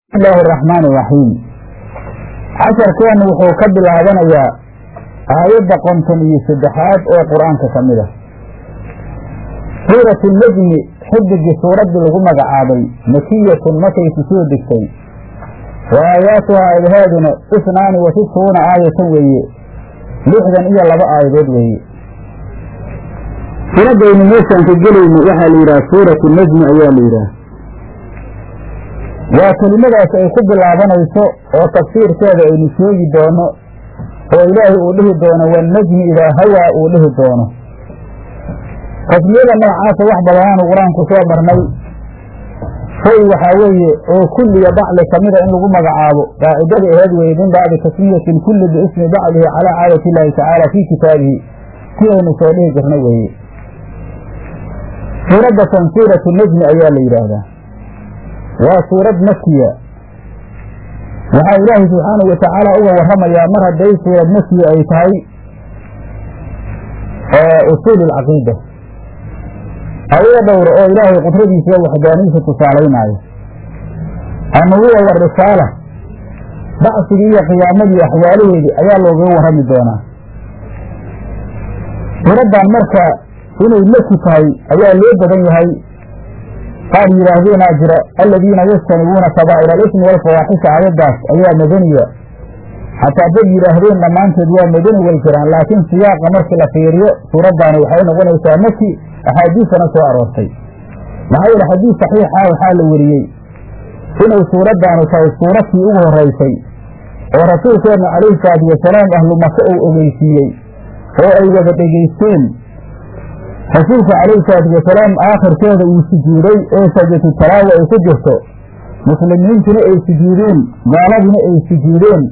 bismillaahi araxmaani iraxiim casharkeennu wuxuu ka bilaabanayaa aayadda konton iyo saddexaad oo qur-aanka ka mid ah suuratu nejmi xidigii suuraddii lagu magacaabay makiyatun markayku soo degtay wa aayaatuha aayadaheeduna isnaani wa sittuuna aayatan weeye lixdan iyo laba aayadood weeye suuraddaynu meeshaan ka gelayno waxaa la yidhaha suuratu nejmi ayaa la yidhaha waa kelimadaas ay ku bilaabanayso oo tafsiirkeeda aynu sheegi doono oo ilaahay uu dhihi doono wannajmi idaa hawaa uu dhihi doono tasmiyada noocaasa wax badanaanu qur-aanku soo marnay shay waxaa weeye oo kulliya bacli kamida in lagu magacaabo qaacidada aheed weye min bacdi tasmiyati lkulli biismi bacdihi calaa caadati illaahi tacaala fii kitaabihi si aynu soo dhihi jirna weeye suuraddatan suuratu nejmi ayaa la yidhaahdaa waa suurad makiya waxaa ilaahay subxaanahu watacaala uga warramayaa mar hadday suurad makiya ay tahay usuul alcaqiida aayado dhowra oo ilaahay qudradiisa iyo waxdaanidiisa tusaalaynaayo annubuwa warisaala bacsigii iyo qiyaamadii axwaalaheedii ayaa loogaga warrami doonaa suuraddan marka inay maki tahay ayaa loo badan yahay qaar yidhaahdeenaa jira aladiina yajtanibuuna kabaa'ir alismi walfawaaxisha aayaddaas ayaa madaniya xataa dad yidhaahdeen dhammaanteed waa madani way jiraan laakiin siyaaqa markii la fiiriyo suuraddaani waxay noqonaysaa maki axaadiisana soo aroortay maxaa yeele xadiis saxiixa waxaa la weriyey inay suuraddaani tahay suuradkii ugu horraysay oo rasuulkeenna calayhi salaatu wasalaam ahlu maka uu ogeysiiyey oo ay wada dhegaysteen rasuulka calayhi salaatu wasalaam aakhirkeeda uu sujuuday ee sajatu talaawa ay ku jirto muslimiintuna ay sujuudeen gaaladina ay sujuudeen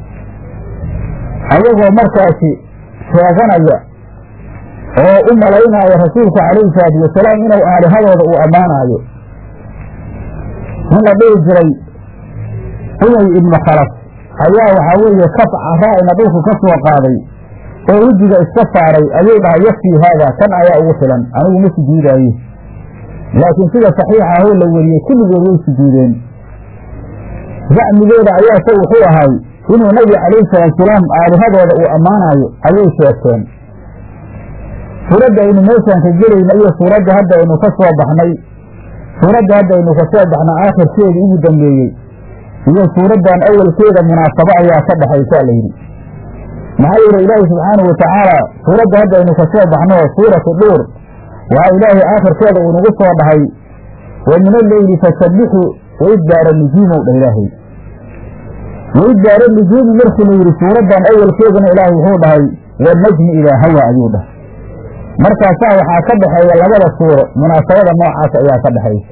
ayagoo markaasi sheeganaya oo u malaynaayo rasuulka calayhi salaatu wasalaam inuu aalihadooda uu ammaanaayo in la dhihi jiray umay ibnu khalaf ayaa waxaa weeye kaf caraa'ina dhulku ka soo qaaday oo wejiga iska saaray ayuu dhahay yakfii haada kan ayaa ugu filan anigu ma sujuudaaye laakiin sida saxiixa ahoo la weriyey kulligood way sujuudeen zacmigeeda ayaase wuxuu ahay inuu nabiga calayhi salaatusalaam aalihadooda uu ammaanaayo ayay sheegteen suuradda aynu meeshaan ka gelayna iyo suuradda hadda aynu ka soo baxnay suuradda hadda aynu ka soo baxna aakhirkeedii ugu dambeeyey iyo suuraddan awalkeeda munaasabo ayaa ka dhexaysaa la yidhi maxaa yeele ilaahi subxaanahu watacaala suuradda hadda aynu ka soo baxno suuratu dhuur waxaa ilaahay aakhirkeeda uu nagu soo dhahay wa min alleyli fasabbixu waidbaara nujuumow dhah ilaahay waidbaara nujuumi markii la yidhi suuraddan awalkeedana ilaahay wuxuu dhahay wanajmi idaa hawa ayuu dhahay markaasaa waxaa ka dhexeeya labada suuro munaasabada noocaas ayaa ka dhexaysa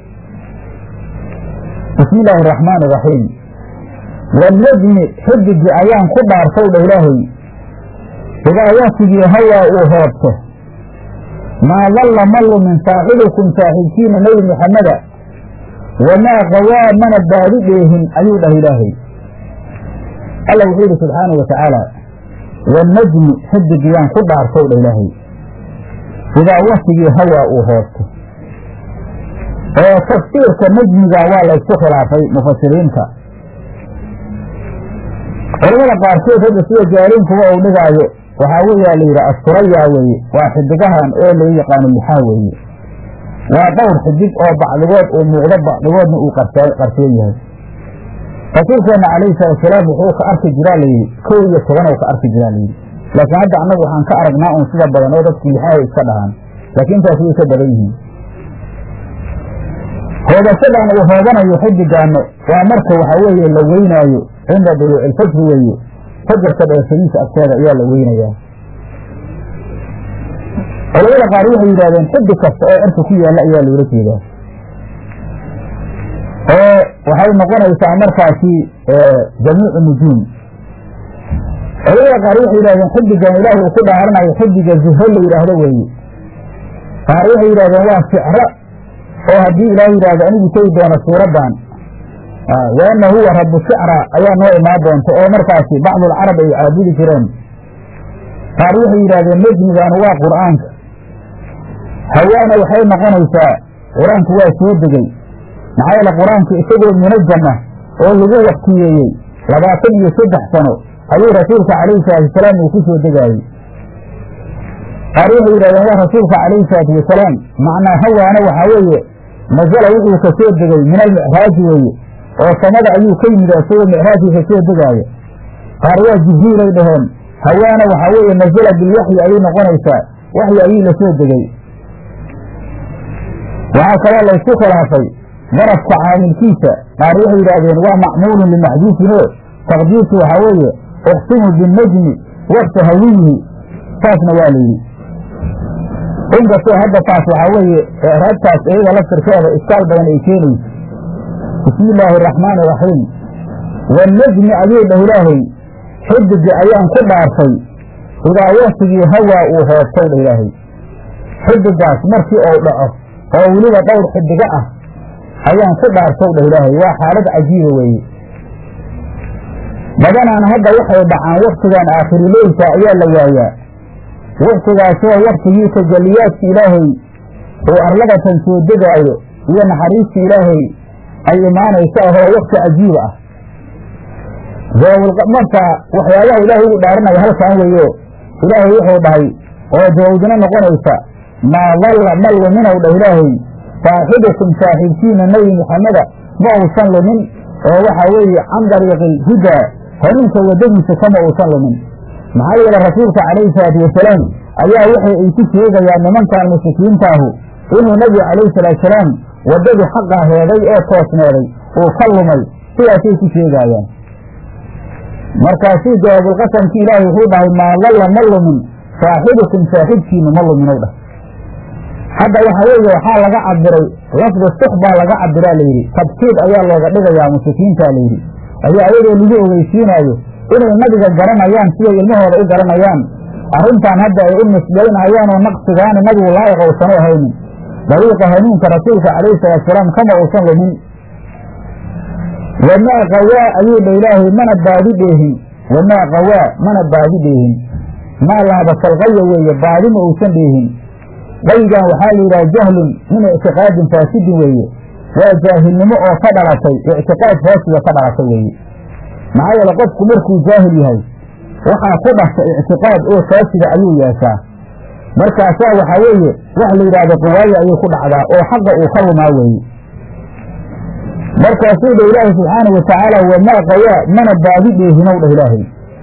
bismi illaahi araxmaani iraxiim wanajmi xidigii ayaan ku dhaartay dha ilaahay idaa waktigii hawaa uu hoobto maa dalla ma lumin saaxibukum saaxiibkiina nebi muxameda wamaa qawaa mana baadi dheehin ayuu dhah ilaahay alla wuxuu yidhi subxaanau watacaala wanajmi xidigiyaan ku dhaartow dha ilaahay idaa waktigii hawaa uu hoobto oo tafsiirka najmiga waa laysku khilaafay mufasiriinta culamada qaarkood hadda sida jaaliinkuba uu dhigaayo waxaa weeyaa la yidhi asturaya weeye waa xidigahan oo loo yaqaano lixaa weeye waa dhowr xidig oo bacdigood uu muuqdo bacdigoodna uu qarsoon yahay rasuulkeenna calayhi salaatusalaam wuxuu ka arki jiraa layidhi kow iyo toban oo ka arki jiraa layidhi laakiin hadda annagu waxaan ka aragnaa un sida badan oo dadku lixaahay iska dhahaan laakiin intaas way ka badan yihiin hoobashadan uu hoobanayo xidigaano waa marka waxaa weeye la weynaayo cinda duluuci ilfajri weeye fajarka dheeshadiisa agteeda ayaa la weynayaa culamada qaar waxay yidhahdeen xiddi kasta oo cirka ku yaalla ayaa loola jeedaa oo waxay noqonaysaa markaasi jamiicu nujuum culamada qaar waxay yidhahdeen xiddigan ilaahay uu ku dhaaranayo xiddiga zuho la yidhaahdo weeye qaar waxay yidhahdeen waa sicro oo haddii ilaah yidhahdo anigu tegi doono suuraddan waana huwa rabu shicra ayaa noo imaan doonta oo markaasi bacdulcarab ay caabudi jireen qaar waxay yidhahdeen nejmigaanu waa qur'aanka hawaana waxay noqonaysaa qur-aanku waa soo degey maxaa yeele qur-aanku isagoo munajama oo lagu waktiyeeyey labaatan iyo saddex sano ayuu rasuulka calayhi salaatu wasalaam uu ku soo degaayey qaar waxay yidhahdeen waa rasuulka calayhi salaatu wasalaam macnaa hawaana waxaa weeye nasala wuxuu ka soo degay min almicraaji weeye oo samada ayuu ka yimid isagoo micraajkii ka soo degaaya qaar waa jibriilay dhaheen hawaana waxaa weeye nasala bilwaxyi ayay noqonaysaa waxyi ayuu la soo degay waxaa kaloo laysku khilaafay darafka caamilkiisa qaar waxay yidhaahdeen waa macmuulun limaxduufin oo taqdiirtu waxaa weeye uqsimu binnajmi waqta hawiyihi saasna waa la yidhi inkastoo hadda taas waxaa weeye raagtaas iyada laftirkeeda iskaal badan ay keenayso bismi illaahi araxmaani iraxiim wanajmi ayuu dhah ilaahay xidiga ayaan ku dhaartay idaa waktigii hawaa uu hoobtay dhah ilaahay xidigaas markii ou dhaco oo weliba dhowr xidigo ah ayaan ku dhaartow dhah ilaahay waa xaalad cajiiba weeye badanaan hadda waxay dhacaan waktigan aakhirileylka ayaa la waayaa waktigaasoo waktigii tajalliyaadka ilaahay uu arladatan soo degaayo iyo naxariista ilaahay ay imaanayso ahoo wakti cajiiba ah marka waxyaabaha ilaahay ugu dhaaranaya halkaan weeyo ilaahay wuxuu dhahay oo jawaabdina noqonaysa maa dalla ma luminow dhah ilaahay saaxibukum saaxiibkiina nebi muxameda ma uusan lumin oo waxaa weeye can dariiqi hudaa hanuunka waddadiisa kama uusan lumin maxaa yeele rasuulka calayhi salaatu wasalaam ayaa waxay ay ku sheegayaan nimankan mushrikiintaahu inuu nebigu calayhi salaatusalaam waddadii xaqaa heeday oo toosneeday uu ka lumay sidaasay ku sheegaayaan markaasuu jawaabulqasamkii ilaahay wuxuu dhahay maa dalla ma lumin saaxibukum saaxiibkiinu ma luminow dhah hadda waxaa weeye waxaa laga cabiray lafdi sux baa laga cabiraa layidhi tabkiid ayaa looga dhigayaa mushrikiinta layidhi ayaa ayadoo lagu ogeysiinaayo inay nabiga garanayaan siday ilmahooda u garanayaan arrintan hadda ay u nisbaynayaan oo naqsigaani nabigu laa'iq uusan u ahaynin dariiqa hanuunka rasuulka calayhi salaatusalaam kama uusan lumin wamaa qawaa ayuu dha ilaahay mana baadi dheehin wamaa qawaa mana baadi dheehin maa laabasalqaya weeye baadi ma uusan dheehin qaygan waxaa la yidhaha jahlun min ictiqaadin faasidin weeye waa jaahilnimo oo ka dhalatay ictiqaad faasida ka dhalatay weeye maxaa yeele qofku markuu jaahil yahay waxaa ku dhasha ictiqaad oo faasida ayuu yeeshaa markaasaa waxaa weeye wax la yidhaahdo qawaayo ayuu ku dhacdaa oo xaqa uu ka lumaa weeye markaasuu dha ilaahay subxaanau watacaala wamaa qawaa mana baadi dheehinow dhah ilaahay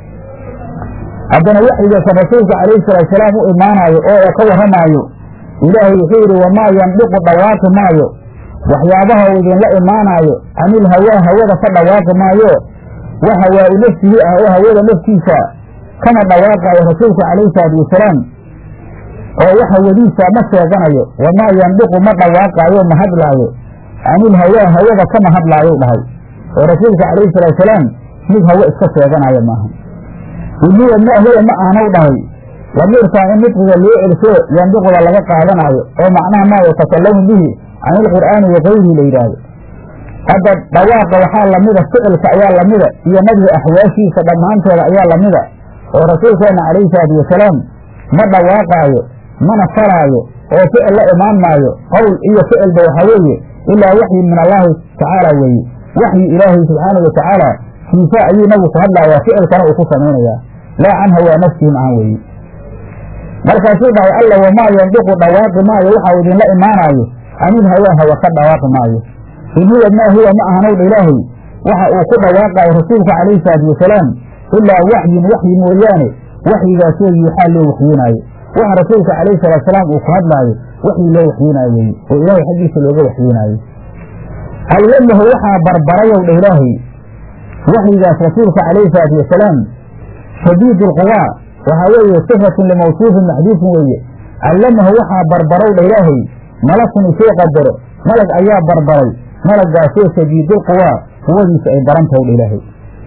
haddana waxyigaasa rasuulka calayhi salaatusalaam u imaanaayo oo ka warramaayo ilaahay wuxuu yidhi wamaa yandiqu dhawaaqi maayo waxyaabaha uu idinla imaanaayo canil hawaa hawada ka dhawaaqi maayo wax hawaa-u nafsihi ah oo hawada naftiisa kama dhawaaqaayo rasuulka calayhi salaatu wasalaam oo wax hawadiisa ma sheeganayo wamaa yandiqu ma dhawaaqaayo ma hadlaayo canil hawaa hawada kama hadlaayo dhahay oo rasuulka calayhi salaatusalaam mid hawe iska sheeganaya maaha iniya ma huwa ma aanaw dhahay lamiirkaan in nidqiga loo celsho yandiquda laga qaadanaayo oo macnaha maa yatakalamu bihi can ilqur'aani wa kayrihi la yidhaahdo hadda dhawaaqa waxaa lamida ficilka ayaa lamida iyo nabiga axwaashiisa dhammaanteeda ayaa lamida oo rasuulkeenna calayhi salaatu wasalaam ma dhawaaqaayo mana faraayo oo ficil la imaan maayo qowl iyo ficilba waxaa weeye ilaa waxyi min allaahi tacaala weeye waxyi ilaahay subxaana wa tacaala kiisa ayuu nabigu ku hadlaayaa ficilkana uu ku samaynayaa laa can hawaa nafsihi macan weeye markaasuu dhahay alla wamaa yandiqu dhawaaqi maayo waxau idinla imaanaayo anil hawaa hawa ka dhawaaqi maayo in huwa maa huwa ma ahanowdha ilaahay waxa uu ku dhawaaqaayo rasuulka calayhi salaatu wasalaam ilaa waxyin waxyi mooyaane waxyigaasoo yuuxaa loo waxyoonaayo waxa rasuulka calayhi salaatusalaam uu ku hadlaayo waxyi loo waxyoonaayo weeye oo ilaahay xaggiisa looga waxyoonaayo allamahu waxaa barbarayow dha ilaahay waxyigaas rasuulka calayhi salaatu wasalaam shadiid alquwaa waxaa weeye sifatun limawsuufin maxduufin weeye callamahu waxaa barbarow dha ilaahay malakun isoo qadaro malag ayaa barbaray malagaasoo shadiidulquwaa quwadiisa ay daran tahay dha ilaahay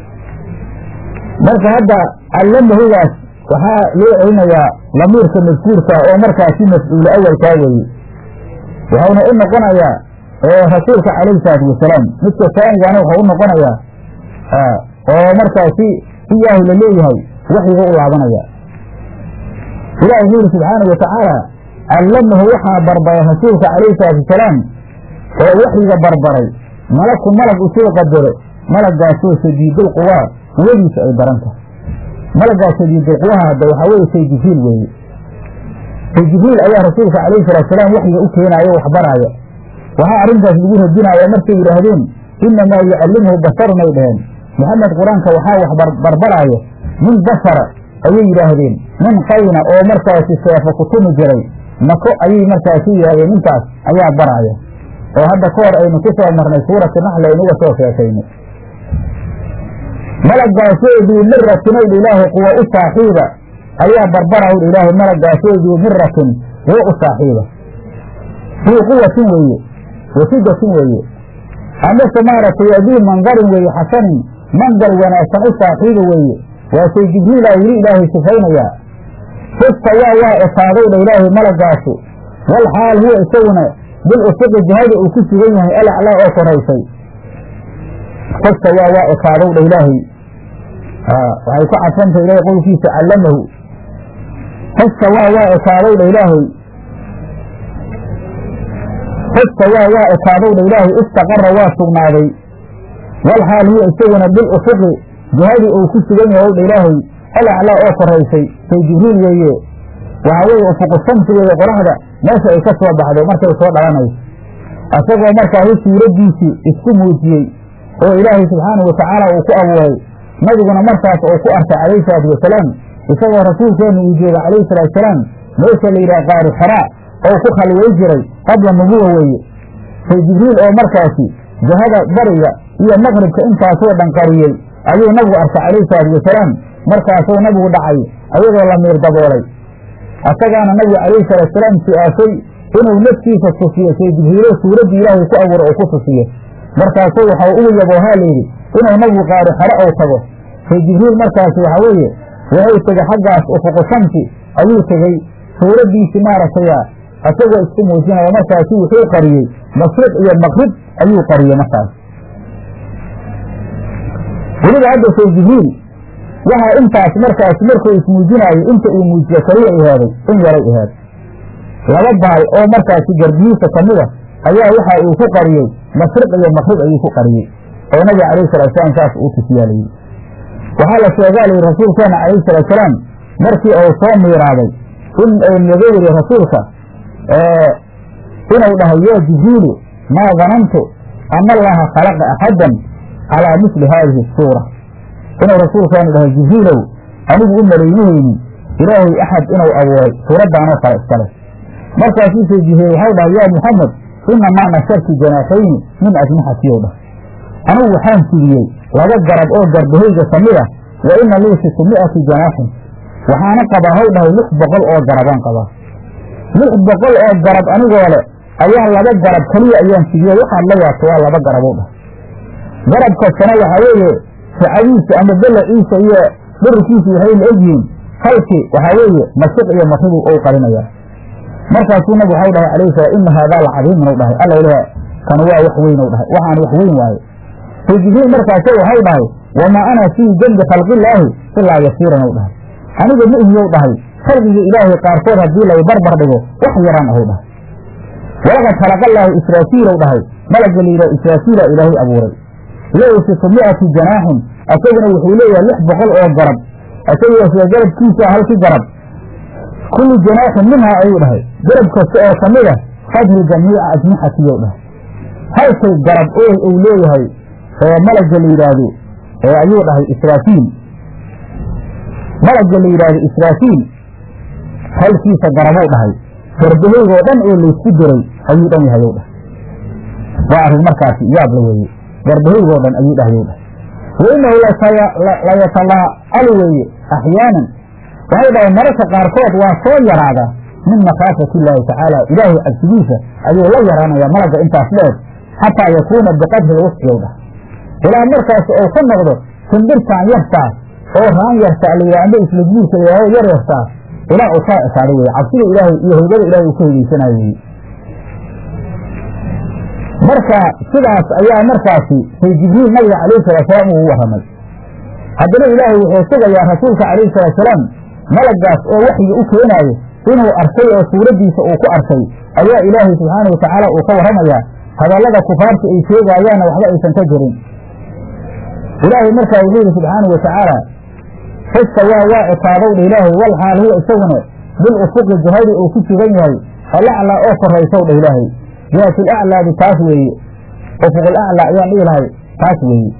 marka hadda callamahugaas waxaa loo celinayaa lamiirka madkuurka oo markaasi mafcuulo awalkaa weeye waxauna u noqonayaa rasuulka calayhi salaatu wasalaam midka taanigana waxau u noqonayaa oo markaasi iyaahu la leeyahay waxyiga u laabanaya ilahi wuxuu yidhi subxaanau watacaala callamahu waxaa barbaray rasuulka calayhi salaatu wasalaam oo waxyiga barbaray malakun malag usoo qadaro malagaasoo shadiidul quwaa quwadiisa ay daran tahay malagaas shadiidul quwaha hadda waxaa weeye say jibriil weeye say jibriil ayaa rasuulka calayhi salaatusalaam waxyiga u keenaayo wax baraaya waxaa arrintaas lagu radinaya markay yidhaahdeen innamaa yucallimhu basharun ay dhaheen maxamed qur-aanka waxaa wax barbaraayo nin bashara ayay yidhaahdeen nin qayna oo markaasi seefo ku tumi jiray mako ayay markaasi yidhahdeen ninkaas ayaa baraaya oo hadda ka hor aynu ku soo marnay suurati naxli aynuga soo sheekaynay malagaasoo duu miratin ow ilaahay quwa u saaxiiba ayaa barbaraw ilaahay malagaasoo duu miratin quwa u saaxiiba duu quwatin weeye wasidatin weeye amase maaragtay aduu mandarin weeye xasanin mandar wanaagsan u saaxiiba weeye waasay jibriila weli ilaahay sifaynayaa fastawaa waa ekaadowdha ilaahay malagaasu wal xaal huwa isaguna bil usuqi jihada uu ku sugan yahay alaclaa oo koraysay fastawaa waa ekaadowdha ilaahay waxay ku cadfantay ilahay qowlkiisa callamahu fastawaa waa ekaadowdha ilaahay fastawaa waa ekaadowdha ilaahay istaqara waa sugnaaday wal xaal huwa isaguna bil usuqi jihadii uu ku sugan yahay owdha ilaahay alaclaa oo koraysay say jibriil weeye waxaa weeye ufuqu shamsi weeye qoraxda meesha ay ka soo baxdo markay soo dhalanayso isagoo markaasi suuraddiisii isku muujiyey oo ilaahay subxaanahu watacaala uu ku abuuray nabiguna markaas uu ku arkay calayhi salaatu wasalaam isagoo rasuulkeenna uu jooga calayhi salaatusalaam meesha la yidhaha qaari xaraa oo ku khalway jiray qabla nubuwa weeye say jibriil oo markaasi jihada bariga iyo maqribka intaasoo dhan qariyey ayuu nabigu arkay calayhi salaatu wasalaam markaasuu nabigu dhacay ayadoo la miir daboolay asagaana nabigu calayhi salaatusalaam su-aashay inuu naftiisa tusiyo say jibriilo suuraddii ilaahay ku abuura oo ku tusiyo markaasuu waxau ugu yaboohaa layidhi inuu nabigu qaari xare ou tago say jibriil markaasi waxaa weeye wuxuu tegey xaggaas ufuqu shamsi ayuu tegey suuraddiisii maaragtaya isagoo isku muujinaya markaasi wuxuu qariyey mashriq iyo maqrib ayuu qariyey markaas weliba hadda say jibriil waxaa intaas markaas markuu ismuujinaayo inta uu muujiyo kaliya ihaaday in yaray ihaaday laba baal oo markaasi garbihiisa ka mida ayaa waxa uu ku qariyey mashriq iyo maqrib ayuu ku qariyey oo nabiga calayhi salaatusalaam saas uu tusiyaa layidhi waxaa la sheegaa layidhi rasuulkeena calayhi salaatusalaam markii uu soo miiraaday in naga yidhi rasuulka inuu dhahay yaa jibriilu maa danantu ana allaha khalaqa axadan calaa misli haadihi suura inuu rasuulkeenu dhahay jibriilow anigu u malaynihaynin ilaahay axad inuu abuuray suuraddaanoo kale iskale markaasuuse jibriil waxau dhahay yaa muxamed inamaa nashartu janaaxayni min ajnixatiyow dhah anigu waxaan fidiyey laba garab oo garbahayga ka mid ah wa ina lii situ mi'ati janaaxin waxaana qabaa haw dhahay lix boqol oo garabaan qabaa lix boqol oo garab anigoo le ayaa laba garab keliya ayaan fidiye waxaad la yaabto waa laba garabow dhah garab kastana waxaa weeye sacadiisa ama belaciisa iyo dhirkiisa waxay la egyihiin halkii waxaa weeye masiq iyo masibu ou qarinayaa markaasuu nabig waxau dhahay calayhi salaam ina haadaa la cadiimun u dhahay alla ilaha kan waa wax weyn u dhahay waxaan wax weyn waaye say jibriil markaase waxau dhahay wamaa ana fii jambi khalqillaahi ilaa yasiiran u dhahay aniga ma ihiyow dhahay khalqiga ilaahay qaarkood haddii lay barbar dhigo wax yaraan ahu dhahay walaqad khalaqallaahu israafiilow dhahay malagga la yidhaha israafiila ilaahay abuuray lahu situ mi'ati janaaxin asaguna wuxuu leeyahay lix boqol oo garab asagoo sida garabkiisa halkii garab kullu janaaxin minhaa ayuu dhahay garab kasta oo ka mid a qadru jamiica ajnixatiyow dhahay halkay garab oo uu leeyahay oo malagga la yidhaahdo ayuu dhahay israafiil malagga la yidhaahdo israafiil halkiisa garabow dhahay garbahaygoo dhan oo laysku diray ayuu dhan yahayow dhahay waa arrin markaasi yaab la weeye garbahaygoo dhan ayuu dhahayow dhahay wa inahu layatalaacalu weeye axyaanan waxay dhahay mararka qaarkood waa soo yaraada min makhaafati illaahi tacaala ilaahay cabsigiisa ayuu la yaraanayaa malagga intaas dheer xataa yakuuna biqadri lwusciyow dhah ilaa markaas ou ka noqdo simbirtaan yartaas oo raan yartaa la yidhah amba isla guurka yaaho yar yartaas ilaa uu kaa ekaado weye cabsida ilaahay iyo haybada ilahay uu ka hegeysanaayo weye marka sidaas ayaa markaasi say jibriil nabiga calayhi salaatusalaam uu warramay haddana ilaahay wuxuu sugayaa rasuulka calayhi salaatusalaam malagaas oo waxyi u keenaayo inuu arkay oo suuraddiisa uu ku arkay ayaa ilaahay subxaana watacaala uu ka warramayaa hadallada kufaarta ay sheegaayaanna waxba aysan ka jirin ilaahay markaa wuxuu yidhi subxaanau watacaala fastawaa waa ekaadowdha ilaahay wal xaal huwa isaguna bil ufuqi jihadii uu ku sugan yahay alaclaa oo koraysow dha ilaahay jihatul aclaadi taas weeye ufuqul aclaa ayaan dhihi lahay taas weeye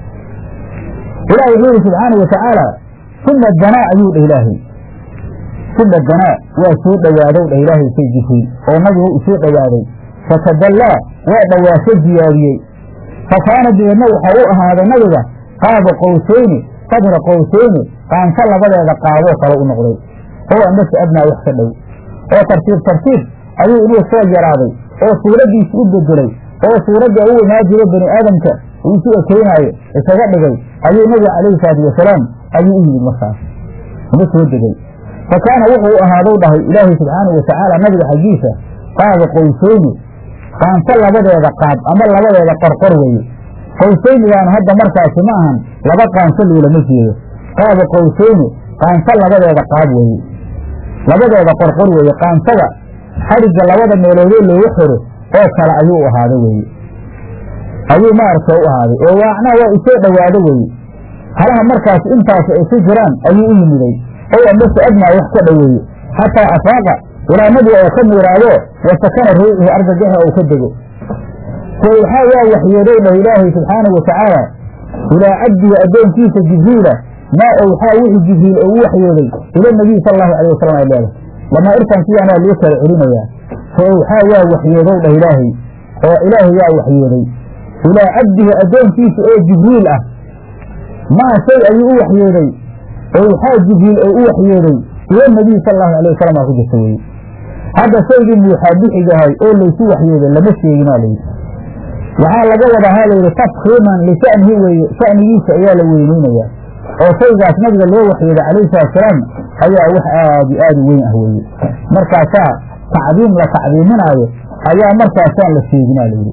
ilahi wuxuu yidhi subxaanau watacaala uma danaa ayuu dhah ilaahay uma danaa waa soo dhowaadow dhah ilaahay say jibriil oo nabigu u soo dhowaaday fatadallaa waa dhawaasho ziyaadiyey fa kaana deedna waxaa u ahaaday nabiga qaaba qowsayni qadra qowsayni qaanka labadeeda qaaboo kale u noqday oo amase adnaa wax ka dhow oo tartiib tartiib ayuu inuu soo yaraaday oo suuraddiisi u bedelay oo suuradda u imaa jiro bani aadamka uu isu ekeynaayo isaga dhigay ayuu nabiga calayhi salaatu wasalaam ayuu u yimid markaas uga soo degay fa kaana wuxuu u ahaadow dhahay ilaahay subxaanau watacaala nabiga xaggiisa qaaba qowsayni qaanso labadeeda qaab ama labadeeda qorqor weeye qowsaynigaanu hadda markaasi ma ahan laba qaanso loolama jeedo qaaba qowsayni qaanso labadeeda qaab weeye labadeeda qorqor weeye qaansada xadhigga labada meeloodee looga xiro oo kale ayuu u ahaaday weeye ayuu maaragta u ahaaday oo waacnaa waa isoo dhowaado weeye halaha markaas intaas ay ku jiraan ayuu u yimiday ow amase adnaa wax ka dhoweeye xataa afaaqa ilaa nabiga uu ka miiraado wa sakana ruuxuhu argagaxa uu ka dego so waxaa waa waxyooday dhah ilaahay subxaanahu watacaala ilaa cabdiga addoonkiisa jibriila maa owxaa wixii jibriil oo u waxyooday ila nabiy sala allahu alay wasalam ay leedahay lamaa irtan sidaanaa loo kala celinayaa fa owxaa waa waxyoodow dhah ilaahay oo ilaahay waa waxyooday ilaa cabdihi addoonkiisa oo jibriil ah maa shay ayuu u waxyooday owxaa jibriil oo u waxyooday ila nabiy sala allahu alay wasalam aa ku jirta weye hadda shaygii muuxaabixigahay oo laysu waxyooday lama sheeginaa layidhi waxaa laga wadahaa layidhi tafkiiman lisha'nihi weeye sha'nigiisa ayaa la weyneynayaa oo shaygaas nabiga loo waxyooday calayhi salatusalaam ayaa wax aad iyo aad u weyn ah weeye markaasaa tacdiim la tacdiiminaayo ayaa markaasaan la sheeginaa layidhi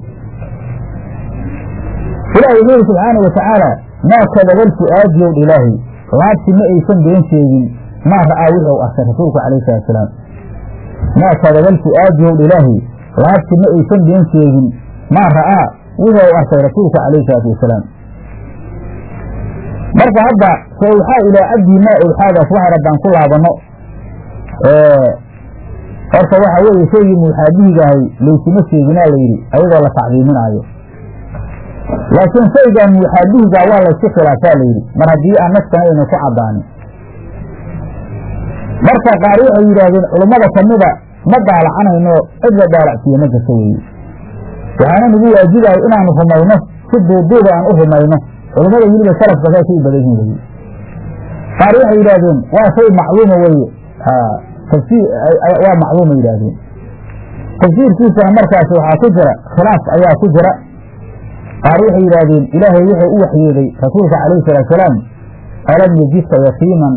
ilaahay wuxuu yidhi subxaana watacaala maa kadabal fu'aadiyow ilaahay laabti ma aysan been sheegin maa ra'aa wuxuu arkay rasuulku calayhi salatusalaam maa kadabal fu'aadiyow ilaahay laabti ma aysan been sheegin maa ra'aa wuxuu arkay rasuulka calayhi salaatu wasalaam marka hadda fa owxaa ilaa cabdii maa owxaadaas waxay rabbaan ku laabanno horta waxa weeye shaygii muuxaabihigahay laysuma sheeginaa layidhi ayadoo la tacdiiminaayo laakiin shaygan muuxaabihigaa waa laysku khilaafaa layidhi mar haddii aan naskana aynu ku caddaanin marka qaar waxay yidhaahdeen culummada kamida ma daalacanayno cid la daalacsiiye ma jirto weeye waxaana nagu waajibahay inaanu rumayno si duuduuba aan u rumayno culummada weliba salafka saasay u badan yihin weye qaar waxay yidhaahdeen waa shay macluuma weye tafsiir waa macluuma yidhaahdeen tafsiirkiisana markaas waxaa ku jira khilaaf ayaa ku jira qaar waxay yidhaahdeen ilaahay wuxuu u waxyooday rasuulka calayhi salaatusalaam alam yajidka yatiiman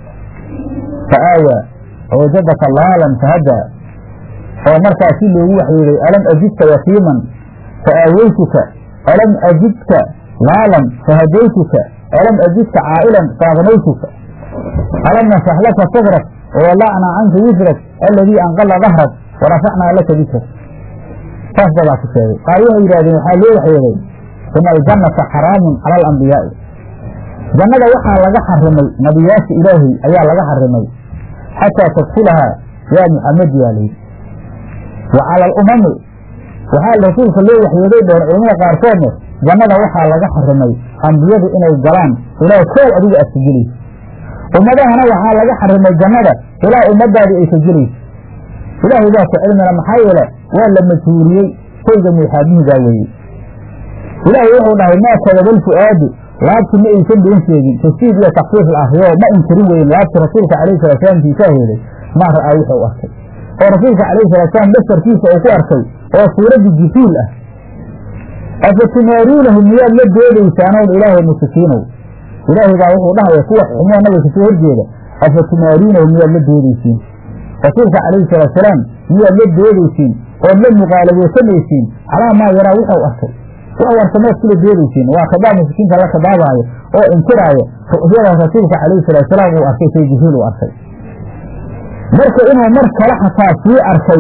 fa aawaa wajadaka laalan fahaddaa oo markaas si loogu waxyooday alam ajidka yatiiman fa aaweytuka alam ajidka laalan fahadaytuka alam ajidka caa'ilan faaqnaytuka alam nasrax laka sadrak wawadacnaa canka wisrak aladii anqala dahrak warafacnaa laka dikrak saas dabaa ku sheegay qaar waxay yidhahdeen waxaa loo waxyooday ina aljannata xaraamun cala alambiyaai jannada waxaa laga xarimay nabiyaasha ilaahay ayaa laga xarimay xataa tadkulahaa yaa muxamed yaa layidhi wa cala alumami waxaa rasuulka loo waxyooday dheen culamada qaarkoodne jannada waxaa laga xarimay ambiyadu inay galaan ilaa koow adiga aad ka gelayso ummadahana waxaa laga xarimay jannada ilaa ummadaadii ay ka gelayso ilaahay baa ku cilmina maxaa yeele waa la majhuuriyey shayga muuxaabihigaa weeye ilaahay wuxuu dhahay maa kadabal fu'aadu laabti ma aysan been sheegin tafsiid iyo takfiif la akriyo ma inkirin weyn laabti rasuulka calayhi salaatusalaam kiisaa heeday maa ra'aa wuxuu arkay oo rasuulka calayhi salaatusalaam basarkiisa uu ku arkay oo suuraddi jibriil ah afatumaaruunahu miyaad la doodaysaanown ilaahay musikiinow ilaahay baa wuxuu dhahaya kuwa xumoo nabiga kasoo horjeeda afatumaaruunahu miyaad la doodaysiin rasuulka calayhi salaatusalaam miyaad la doodaysiin ood la muqaalabaysanaysiin calaa maa yaraa wuxuu arkay wax warsameed kula doodaysiin waa khidaab musikiinta la khidaabaayo oo inkiraayo ru'yada rasuulka calayhi salaatusalaam uu arkay say jibriil uu arkay marka inuu mar kale xataa sii arkay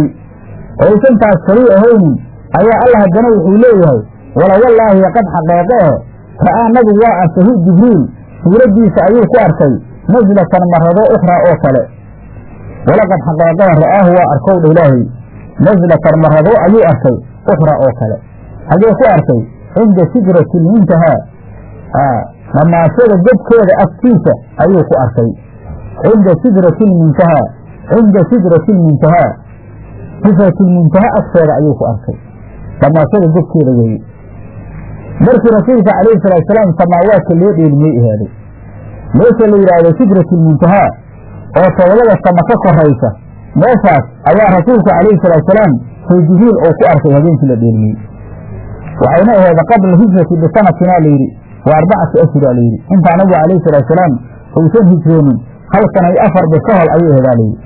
oysantaas kalii ahaynin ayaa alla haddana wuxuu leeyahay wala wallaahi qad xaqeeqee ra'aa nabigu waa arkay hu jibriil suuraddiisa ayuu ku arkay naslatan marado ukhraa oo kale walaqad xaqaaqada ra'aahu waa arkowdha ilaahay naslatan marado ayuu arkay ukhraa oo kale hagee ku arkay cinda sidrati lmuntahaa dhamaashada godkeeda agtiisa ayuu ku arkay cinda sidrati lmuntahaa cinda sidrati lmuntahaa sidratilmuntaha agteeda ayuu ku arkay dhamaashada godkeeda weeye markii rasuulka calayhi salaatu salaam samaawaadka loo dheelmiyey ahaaday meesha la yidhaahdo sidratilmuntahaa oo todobada sama ka koraysa meeshaas ayaa rasuulku calayhi salaatu salaam say jibriil uu ku arkay habeenkii la dheelmiyey waxayna aheeda qabla hijrati bisanatina layidhi wa arbacati ashura layidhi intaa nabigu calayhi salaatu salaam uusan hijroonin hal sana iyo afar bir ka hor ayuu aheedaa layidhi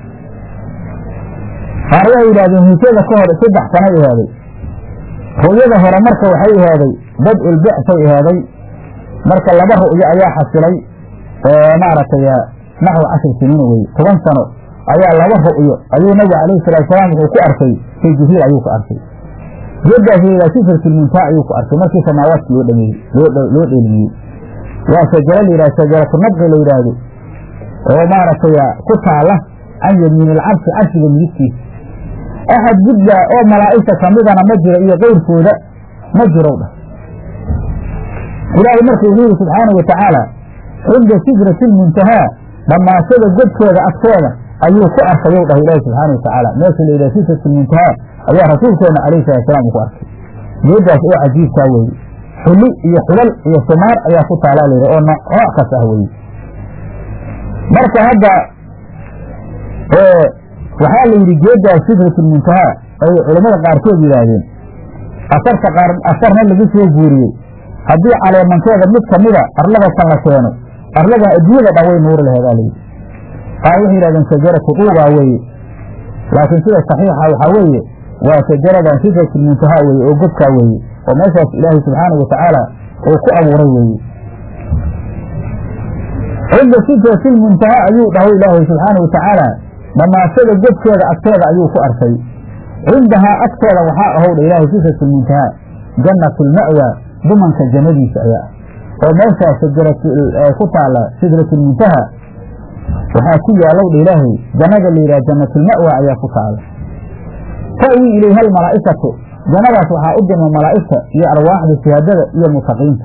qaar waxay yidhahdeen hijrada ka hor saddex sanay ahaaday ru'yada hore marka waxay ahaaday bad-ul bictay ahaaday marka laba ru'yo ayaa xasilay maaragtay naxwi cashir siniina weye toban sano ayaa laba ru'yo ayuu nabigu calayhi salaatu salaam wuxuu ku arkay say jibriil ayuu ku arkay geeddaas layidhaha sifartilmuntaa ayuu ku arkay markii samaawaadka loo dhameeyey loo dheelmiyey waa shajaro layidhaha shajaratu nabqi la yidhaahdo oo maaragtay ku taala can yamiin ilcarshi carshiga midigtiisa axad gudba oo malaa'igta kamidana ma jiro iyo keyrkooda ma jirow dhah ilaahay marka wuxuu yihi subxaana wa tacaala cinda sidrati lmuntahaa dhammaashada godkeeda agteeda ayuu ku arkayow dhah ilaahi subxaana wa tacaala meesha la yidhaha sidratilmuntahaa ayaa rasuulkeena calayhi salatu salaam uu ku arkay geeddaas oo cajiibkaa weeye xuli iyo xulal iyo sumaar ayaa ku taalaa layidhi oo nooc kas ah weeye marka hadda waxaa la yidhi geeddaas sidratilmuntahaa ay culammada qaarkood yidhaahdeen asarta qaar asarna lagu soo guuriyey haddii caleemankeeda mid kamida arlada kan la keeno arladan adduunyada dhan way nuuri laheedaa layidhi qaar waxay yidhahdeen shajaratu duubaa weeye laakiin sida saxiixa waxaa weeye waa shajaradan sidratilmuntahaa weeye oo godkaa weeye oo meeshaas ilaahay subxaanau watacaala uu ku abuuray weeye cinda sidratilmuntahaa ayuu dhahay ilaahay subxaana wa tacaala dhamaashada godkeeda agteeda ayuu ku arkay cindahaa agteeda waxaa ahowdha ilaahay sidratilmuntahaa jannatulma'wa dumanka jannadiisa ayaa ah oo meeshaas ku taala sidratilmuntaha waxaa ku yaalowdha ilaahay jannada la yidhaha jannatulma'wa ayaa ku taala ta'wii ilayha almalaa'ikatu jannadaas waxaa u dirma malaa'igta iyo arwaaxda sihaadada iyo mutaqiinta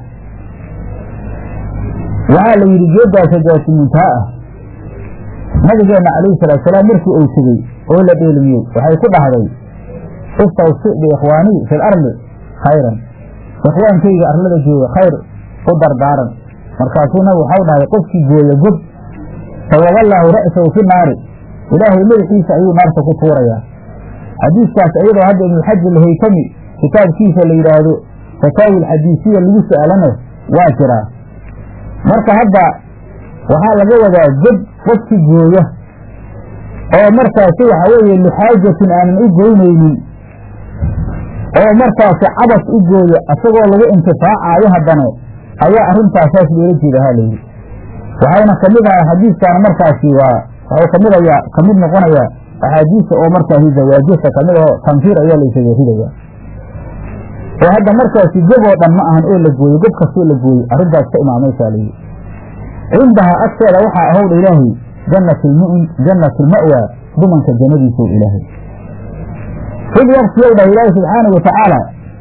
waxaa la yidhi geeddaa shajaratulmuntaha ah nabigeenna calayhi salaatu salaam markii uu tegey oo la dheelmiyey waxay ku dhahday istawsi biikhwaanii fi lardi khayran ikhwaankayga arlada jooga khayr u dardaaran markaasuu nabig waxau dhahay qofkii gooya god sawaballaahu ra'sahu fi naari ilaahay madaxiisa ayuu naarta ku tuurayaa xadiiskaas iyadoo hadda ibnuxaji alhaytami kitaabkiisa la yidhaahdo fataawi alxadiisiya lagu su'aalana waa jiraa marka hadda waxaa laga wadaa god qofki gooya oo markaasi waxa weeye lixaajatin aanan u goynaynin oo markaasi cabas u gooya isagoo lagu intifaacaayo haddana ayaa arrintaasaas loola jeeda ha layidhi waxayna kamid ahaa xadiiskan markaasi waa waxuu kamid ayaa kamid noqonayaa axaadiista oo markaasi zawaajista kamid aho tanfiir ayaa laysaga ridaya oo hadda markaasi gob oo dhan ma ahan oo la gooyo gob kastoo la gooyo arrintaas ka imaamaysaa layidhi cindahaa agteeda waxaa ahowdha ilaahay jannatulma'wa dumanka jannadiisow ilaahay id waktiyow dhah ilaahi subxaana wa tacaala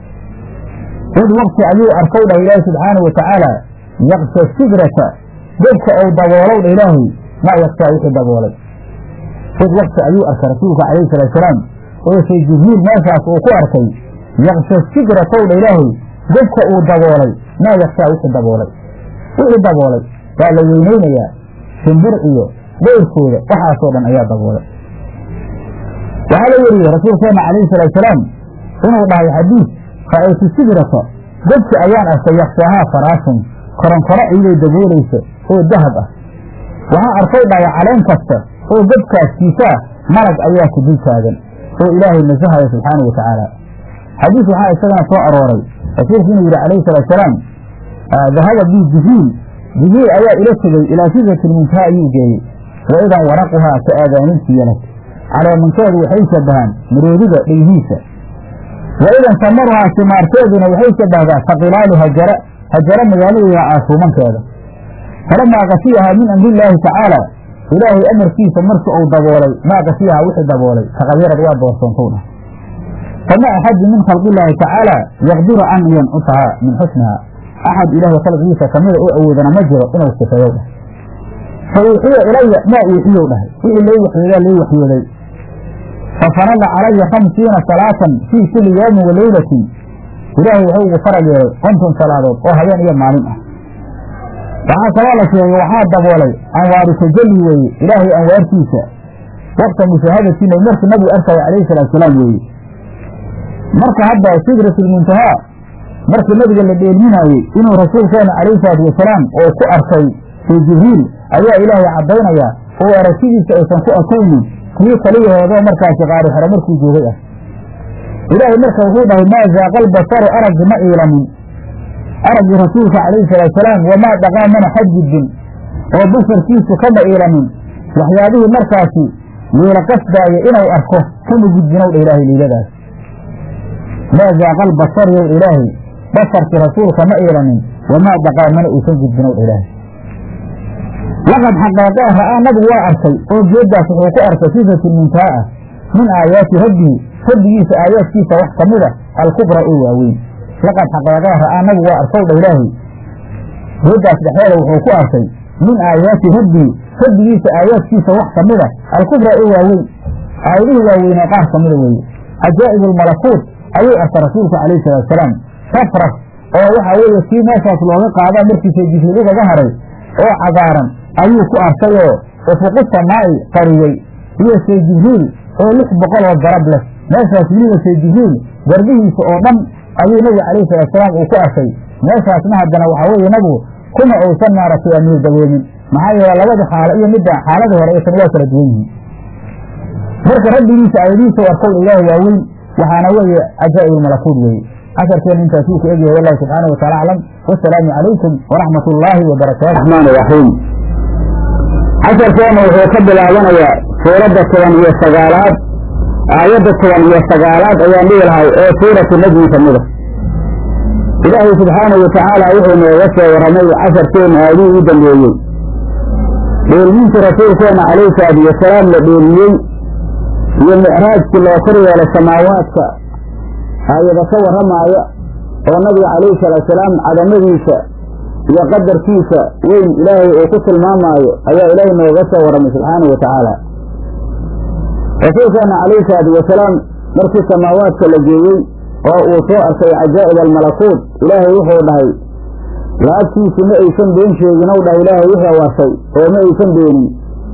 id wakti ayuu arkow dhah ilaahi subxaana wa tacaala yaksha sidrata godka ou daboolow dha ilaahay maa yaksaa wixii daboolay id wakti ayuu arkay rasuulka calayhi salaatu salaam oo shay jibriil meeshaas uu ku arkay yaksha sidratow dha ilaahay godka uu daboolay maa yaksaa wixii daboolay wixii daboolay waa la weynaynayaa shimbir iyo dayrkooda waxaasoo dhan ayaa daboolay waxaa la weriyey rasuulkeenna calayhi salaatu salaam inuu dhahay xadiis ra'aytu sidrata godki ayaan arkay yaksaahaa faraashun koronkoro iyadoo daboolaysa oo dahab ah waxaa arkay dhahay caleen kasta oo godkaaskiisaa malag ayaa ku dul taagan oo ilaahay nasahaya subxaana wa tacaala xadiis waxaa isagana soo arooray rasuulku inuu yidhi calayhi salaatu salaam dahaba bi jibriil jibriil ayaa ila tegey ilaa sidratilmuntaha ayuu geeyey wa idan waraquhaa ka aadaaninti yalag caleemankeedu waxay shabahaan maroodiga dhayhiisa wa idan samaruhaa simaarteeduna waxay shabahdaa ka qilaalu hajara hajaro magaaladeyda caasuumankeeda falamaa kasiyahaa min amrillaahi tacaala ilaahay amarkiisa markii uu daboolay maa kasiyahaa wixii daboolay taqadyarad waa doorsoontow dhah fama axadin min khalqillaahi tacaala yaqdiru an yancusahaa min xusnihaa axad ilaahay khalqigiisa kamida oo awoodana ma jiro inuu sifeeyow dhah fa uuxiya ilaya maa uuxiyow dhahay wixii lay waxyoodaa lay waxyooday fa farada calaya khamsiina salaatan fii kulli yowmin wa leylatin ilaahay wuxuu ugu faral yeelay konton salaadood oo habeen iyo maalin ah waxaa kaloo la sheegay waxaa daboolay anwaaru tajalli weeye ilaahay anwaartiisa waqta mushaahadatina markii nabigu arkaya calayhi salaatusalaam weeye marka hadda sidratulmuntahaa markii nabiga la dheelminaayey inuu rasuulkeena calayhi salaatu wasalaam oo ku arkay fii jibriil ayaa ilaahay caddaynaya oo aragtidiisa aysan ku arkaynin kii kaliyaheedoo markaasi qaari xero markuu joogay ah ilaahay marka wuxuu dhahay maa zaaqal basaru araggi ma iilamin araggii rasuulka calayhi salaatusalaam wamaa dhaqaa mana xadgudbin oo basarkiisu kama iilamin waxyaabihii markaasi yeela qasdaaya inuu arko kama gudbinow dha ilaahay liiladaas maa zaaqal basar yow ilaahay basarkii rasuulka ma iilamin wamaa dhaqaa mana uusan gudbinow dha ilaahay laqad xaqeeqee ra'aa nabigu waa arkay oo geeddaas wuxuu ku arkay sifatulmuntaha ah min aayaati rabbihi rabbigiisa aayaadkiisa wax ka mid a alkubra oo waaweyn laqad xaqeeqee ra'aa nabigu waa arkow dha ilaahay geeddaas dhexdeeda wuxuu ku arkay min aayaati rabbihi rabbigiisa aayaadkiisa wax ka mid a alkubra oo waaweyn aayadihii waaweynee qaar ka mida weeye cajaa'ib almalakuut ayuu arkay rasuulku calayhi salaatusalaam rafraf oo waxaa weeye kii meeshaas looga qaadaa markiisa jibriil ugaga haray oo cagaaran ayuu ku arkay oo ufuqu samaa'i qariyey iyo see jibriil oo lix boqol oo garab leh meeshaas weliba see jibriil garbihiisa oo dhan ayuu nabiga calayhi salaatusalaam uu ku arkay meeshaasna haddana waxaa weeye nabigu kuma uusan maaragtay amiir daboomin maxaa yeele labada xaalo iyo midda xaaladii hore aysan waa kala duwan yihiin marka rabbigiisa aayadihiisa u arkow ilaahi waaweyn waxaana weeye cajaa'ib almalakuut weeye casharkeena intaasuu ku egyahay wallahu subxaana wa taala aclam wasalaamu calaykum waraxmat ullaahi wabarakaatu raxmaan raxiim casharkeena wuxuu ka bilaabanayaa suuradda toban iyo sagaalaad aayadda toban iyo sagaalaad ayaan dhihi lahay oo suuratu najmi ka mida ilaahay subxaanahu watacaala wuxuu nooga soo warramay casharkeena aadihii u dambeeyey dheelmintii rasuulkeena calayhi salaatu wasalaam la dheeliyey iyo micraajkii loo kor yeelay samaawaadka aayada ka warramaaya oo nabiga calayhi salaatusalaam cadamadiisa iyo qadarkiisa weyn ilaahay uu ku tilmaamaayo ayaa ilaahay nooga soo warramay subxaanahu wa tacaala rasuulkeena calayhi salaatu wasalaam markii samaawaadka la geeyey oo uu soo arkay cajaa'ib almalakuut ilaahay wuxuu dhahay laabtiisu ma aysan been sheegin ow dhahay ilaahay wuxuu warsay oo ma aysan beenin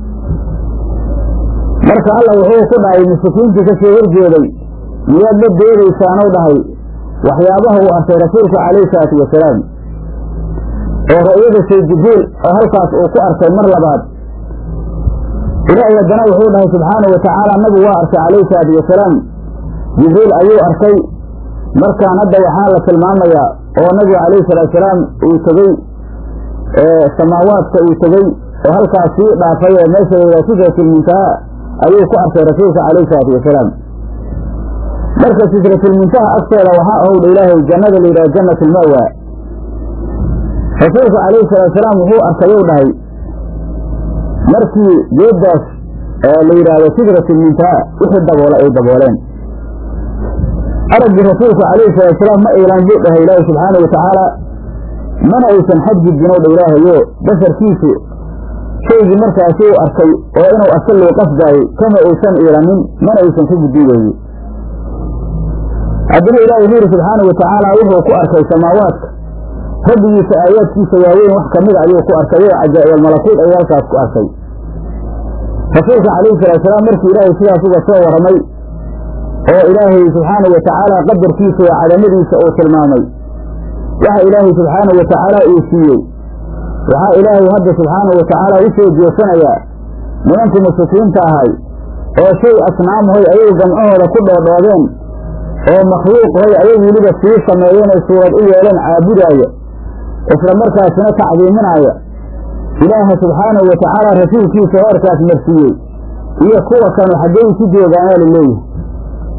marka alla wuxuu ku dhahay mushrikiintii ka soo horjeeday miyaad la doodaysaan ow dhahay waxyaabaha uu arkay rasuulka calayhi salaatu wasalaam oo ra'yada shay jibriil oo halkaas uu ku arkay mar labaad ilaahay haddana wuxuu dhahay subxaanahu watacaala nabigu waa arkay calayhi salaatu wasalaam jibriil ayuu arkay markaan hadda waxaa la tilmaamayaa oo nabigu calayhi salaatusalaam uu tegey samaawaadka uu tegey oo halkaas sii dhaafay ee meesha layidhaha sidratilmuntaha ayuu ku arkay rasuulka calayhi salaatu wasalaam marka sidratilmuntaha agteeda waxaa ahowdha ilaahay jannada layidhaha jannat alma'wa rasuulka calayhi salaatusalaam wuxuu arkayou dhahay markii geeddaas la yidhaahdo sidratilmuntaha wixii daboola ay dabooleen araggii rasuulka calayhi salaatusalaam ma iilaan buu dhahay ilaahay subxaanau watacaala mana aysan xadgudbin ow dha ilaahayo basarkiisu shaygii markaasi uu arkay oo inuu aska loo qasdaayey kama aysan iilanin mana aysan ka gudbin weeye haddana ilaahay wuxuu yidhi subxaanau watacaala wuxuu ku arkay samaawaadka rabbigiisa aayaadkiisa waaweyn wax ka mida ayuu ku arkay oo cajaa'ibaalmalakuut ayuu halkaas ku arkay rasuulka calayhi salaatusalaam markii ilaahay sidaas uga soo warramay oo ilaahay subxaanau watacaala qadarkiisa iyo cadamadiisa uu tilmaamay waxa ilaahay subxaanau watacaala uu siiyey waxaa ilaahay hadda subxaanau watacaala u soo jeesanayaa nimankii mushrikiinta ahay oo shay asnaamuhoy ayagu gamcahooda ku dhoodhoodeen oo makhluuqhoy ayagu weliba sii sameeyeen ay suurad u yeeleen caabudaaya isla markaasina tacdiiminaaya ilaaha subxaanahu watacaala rasuulkiisa heerkaas marsiiyey iyo kuwa kanu xaggay ku joogaanaa la leeyahay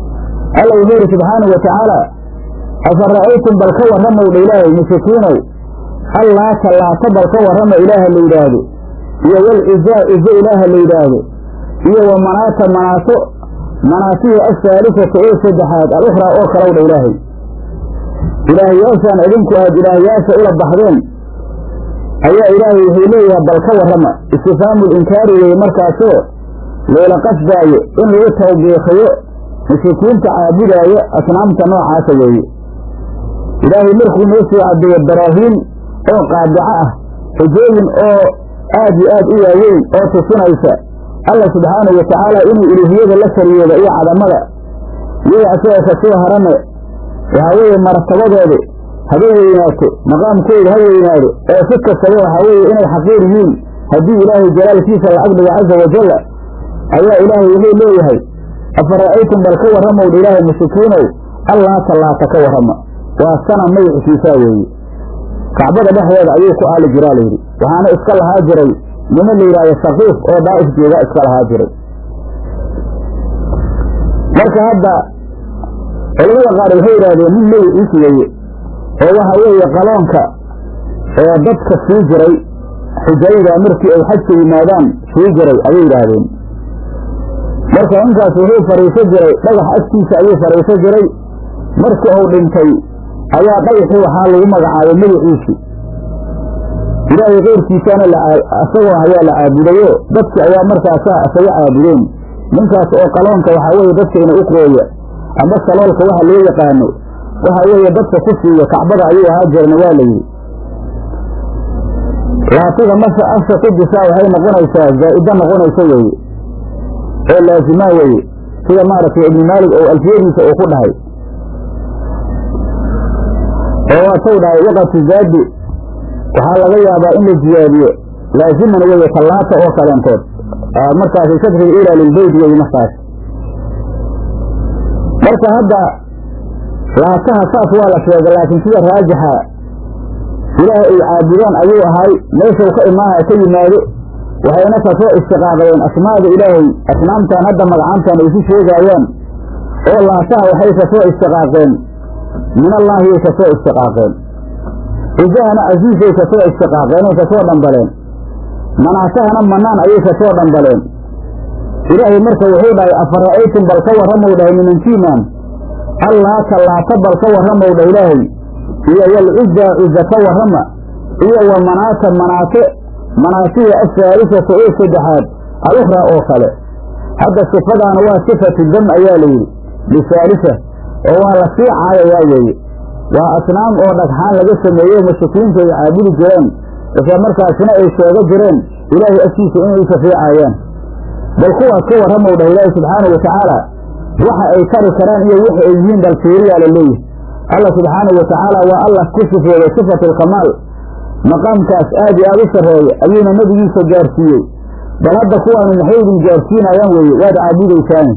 alla wuxuu yidhi subxaanau watacaala afa ra'aytum bal ka warramowdha ilaahay mushrikiinow allaata laata bal ka warrama ilaaha la yidhaahdo iyo walcizaa cizo ilaaha la yidhaahdo iyo wa manaata manaato manaatihii asaalifata ee saddexaad alukhraa oo kalowdha ilaahay ilaahyaashaan idinku aad ilaahyaasha ula baxdeen ayaa ilaahay wuxuu leeyahay bal ka warrama istifhaamul inkaari weeye markaasoo loola qasdaayo in lagu tawbiikiyo mushrikiinta caabudaaya asnaamta noocaasa weeye ilaahay markuu noo soo caddeeyo baraahiin oo qaadico ah xujooyin oo aad iyo aad u waaweyn oo tusinaysa alla subxaanahu wa tacaala inuu uluuhiyada la sariyooda iyo cadamada iyaga asagoo ka soo harane waxaa weeye martabadooda haba weynaato maqaamkooda ha weynaado oo si kastaba waxaa weeye inay xaqiir yihiin haddii ilaahay jalaalkiisa la agdhigo caza wajalla ayaa ilaahay wuxuu leeyahay afara'aytum bal ka warramowdha ilaahay mushrikiinow allaata laata ka warrama waa sana magiciisaa weeye kacbada dhexdeeda ayuu ku aali jiraa layidhi waxaana iska lahaa jiray niman la yidhahdo saqiif oo daa'if jooga iska lahaa jiray marka hadda culamada qaar waxay yidhahdeen nin magiciis weeye oo waxa weeye qaloonka oo dadka sii jiray xujayda markii ay xajka yimaadaan sii jiray ayay yidhaahdeen marka ninkaas wuxuu fadhiiso jiray dhagax agtiisa ayuu fadhiiso jiray markii uu dhintay ayaa dhagaxii waxaa lagu magacaabay magiciisii ilaahay keyrkiisana isagoo ayaa la caabudayo dadki ayaa markaasaa isaga caabudeen ninkaas oo qaloonka waxaa weeye dadkayna u qooya amba saloolka waxa loo yaqaano waxa weeye dadka ku siiya kacbada ayuu ahaa jirna waa la yidhi laatiga marka afka ku disaa waxay noqonaysaa zaa'ida noqonaysa weeye oo laazimaa weeye sida maaragtay ibnu maalig oo alfiyadiisa uu ku dhahay oo waatau dhahay waqati zaadi waxaa laga yaabaa in la ziyaadiyo laaziman weeye tallaata oo kaleentood markaasi shadriga ilaa lilbeyd weeye markaas marka hadda laataha saas waa la sheegay laakiin sida raajixa ilaah ay caabudaan ayuu ahay meeshau ka imaanaya ka yimaado waxayna kasoo istiqaaqdeen asmaada ilaahay asnaamtan hadda magacaantan ay ku sheegaayaan oo laataha waxay kasoo istiqaaqeen min allaahiyay kasoo istiqaaqeen cijahana casiisay kasoo istiqaaqeen ay kasoo dhambaleen manaasahana manaan ayay kasoo dhambaleen ilaahay marka wuxuu dhahay afara'aytum bal ka warramow dhahay minantiimaan allaata laata bal ka warramow dhah ilaahay iyo walcizaa ciza ka warrama iyo wa manaata manaate manaasiya asaalifata oo saddexaad alukhraa oo kale hadda sifadaana waa sifatu dam ayaa layidhi lisaalisa oo waa la sii caayayaa weeye waa asnaam oo dhagxaan laga sameeyey mushrikiintu ay caabudi jireen isla markaasina ay sheego jireen ilaahay agtiisa inay shafeecaayaan bal kuwaas ka warramow dhah ilaahi subxaanau watacaala waxa ay tari karaan iyo waxa ay yihiin bal fiiriyaa la leeyahy allah subxaanau watacaala waa allah ku sifeeyey sifatu alkamaal maqaamkaas aad iyo aad u sarreeya ayuuna nebigiisa gaarsiiyey bal hadda kuwaanu maxay idin gaarsiinayaan weeye waad caabudaysaani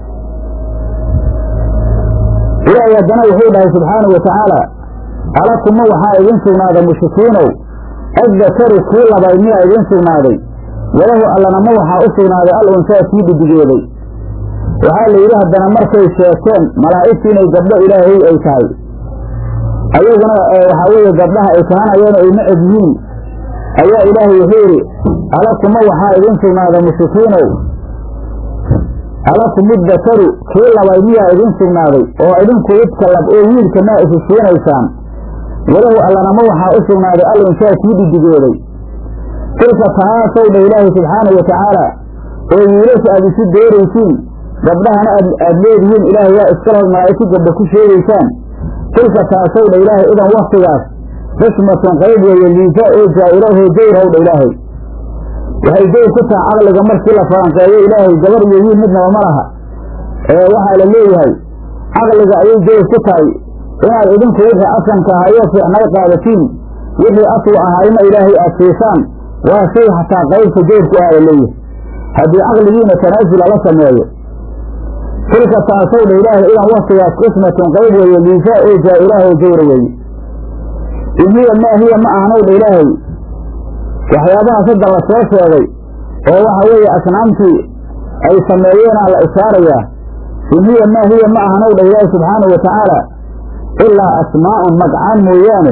ilaahay haddana wuxuu dhahay subxaanau watacaala alakuma waxaa idin sugnaaday mushrikiinow addakaru kii labay miyaa idin sugnaaday walahu allanama waxaa u sugnaaday al unsaa kii dhidigeeday waxaa la yidhi haddana markay sheegteen malaa'igtu inay gabdho ilaahay ay tahay ayaguna waxaa weeye gabdhaha ay kahanayeen ay necab yihiin ayaa ilaahay wuxuu yidhi alakuma waxaa idin sugnaaday mushrikiinow alakumu dakaru kii labay miyaa idin sugnaaday oo idinku idka lab oo wiilka maa isi siinaysaan walahu allanama waxaa u sugnaaday al unsaa kii dhidigeeday tilka tahaasow dha ilaahay subxaanau watacaala oo wiilasha aad isu dooraysiin gabdhahana aad leedihiin ilaahay waa iskalahood malaa'igtu gabdha ku sheegaysaan tilka taasow dha ilaahay idan waktigaas xismatun qayb weeye liisa oo jaa'ilahoo jawrhow dha ilaahay waxay jawr ku taha caqliga markii la faanqeeyo ilaahay gabar iyo wiil midnaba ma laha ee waxaa la leeyahay caqliga ayay jawr ku tahay inaad idinku wixii asanka ahayoo fiicnay qaadatiin wixii aslu ahaayna ilaahay aad siisaan waa shay xataa qaybta jawrku ah la leeyahay haddii caqligiina tanaasul ala sameeyo tilka taasow dha ilaahay idan waktigaas qismatun qayb weeye liisa oo jaa'ilahoo jawra weeye in hiya maa hiya ma ahanow dha ilaahay waxyaabahaas hadda la soo sheegay oo waxa weeye asnaamtii ay sameeyeenaa la ishaarayaa in hiya maa hiya ma ahanow dha ilaahay subxaanau watacaala ilaa asmaa'un magcaan mooyaane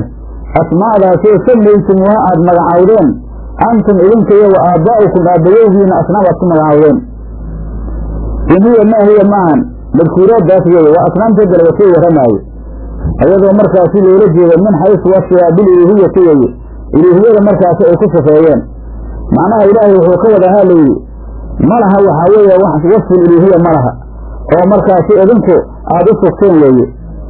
asmaadaasoo samaytumuha aad magacawdeen antum idinka iyo wa aabbaa'ukum aabbayowgiina asnaam aad ku magacawdeen in hiya maa hiya maahan madkuuraaddaas weeye waa asnaamta dalba soo warramaayo ayadoo markaasi loola jeedo min xaysu wasfihaa bililuuhiyati weeye iluuhiyada markaasi ay ku sifeeyeen macnaha ilaahay wuxuu ka wadahaa layidhi ma laha waxaa weeye wasful iluuhiya ma laha oo markaasi idinku aada u sugteen weeye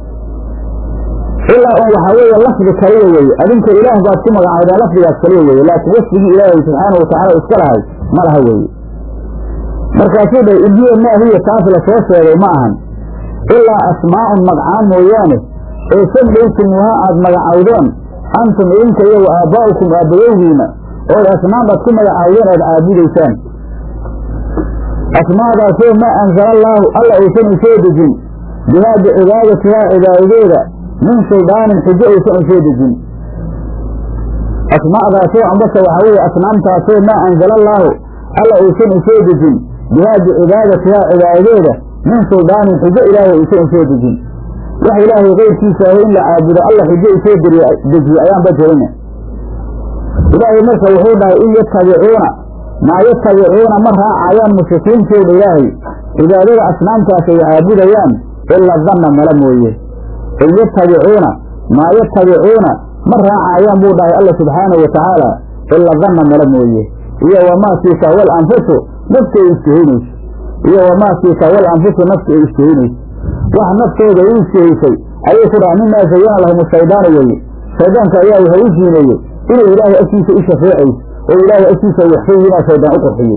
ilaa un waxaa weeye lafdi kaliya weeye adinka ilaah baad ku magacaydaan lafdigaas kaliya weeye laakiin wasfigii ilaahay subxaanahu watacaala iska lahay ma laha weeye markaasuu dhahay in hiya maa hiya taas la soo sheegay ma ahan ilaa asmaa'un magcaan mooyaane ee samaytumuha aad magacawdeen antum idinka iyo wa aabbaa'ukum aabbayowgiina ood asnaam aad ku magacawdeen ood caabudaysaan asmaadaasoo maa anzala allaahu alla uusan u soo dejin bihaa bicibaadatihaa cibaadadeeda min suldaanin xujo uusan u soo dejin asmaadaasoo ambase waxaa weeye asnaamtaasoo maa anzala allaahu alla uusan u soo dejin bihaa bicibaadatihaa cibaadadeeda min suldaanin xujo ilaahay uusan u soo dejin wax ilaahay keyrkiisa aho in la caabudo alla xujo u soo dejiye ayaanba jirina ilaahay marka wuxuu dhahay in yatabicuuna maa yatabicuuna ma raacayaan mushrikiintooda ilaahay cibaadada asnaamtaas ay caabudayaan ila danna mala mooye in yatabicuuna maa yatabicuuna ma raacayaan buu dhahay alla subxaanahu watacaala ila danna mala mooye iyo wamaa siika wal anfusu nafta ay istihaynayso iyo wamaa siika wal anfusu nafta ay istihaynayso wax naftooda u istihaysay ayay ku dhaha mimaa zayana lahum shaydaanu weeye shaydaanka ayaa wuxuu u siineeyey inay ilaahay agtiisa u shafeecayso oo ilaahay agtiisa waxfayinaa shaydaan u qurxiyey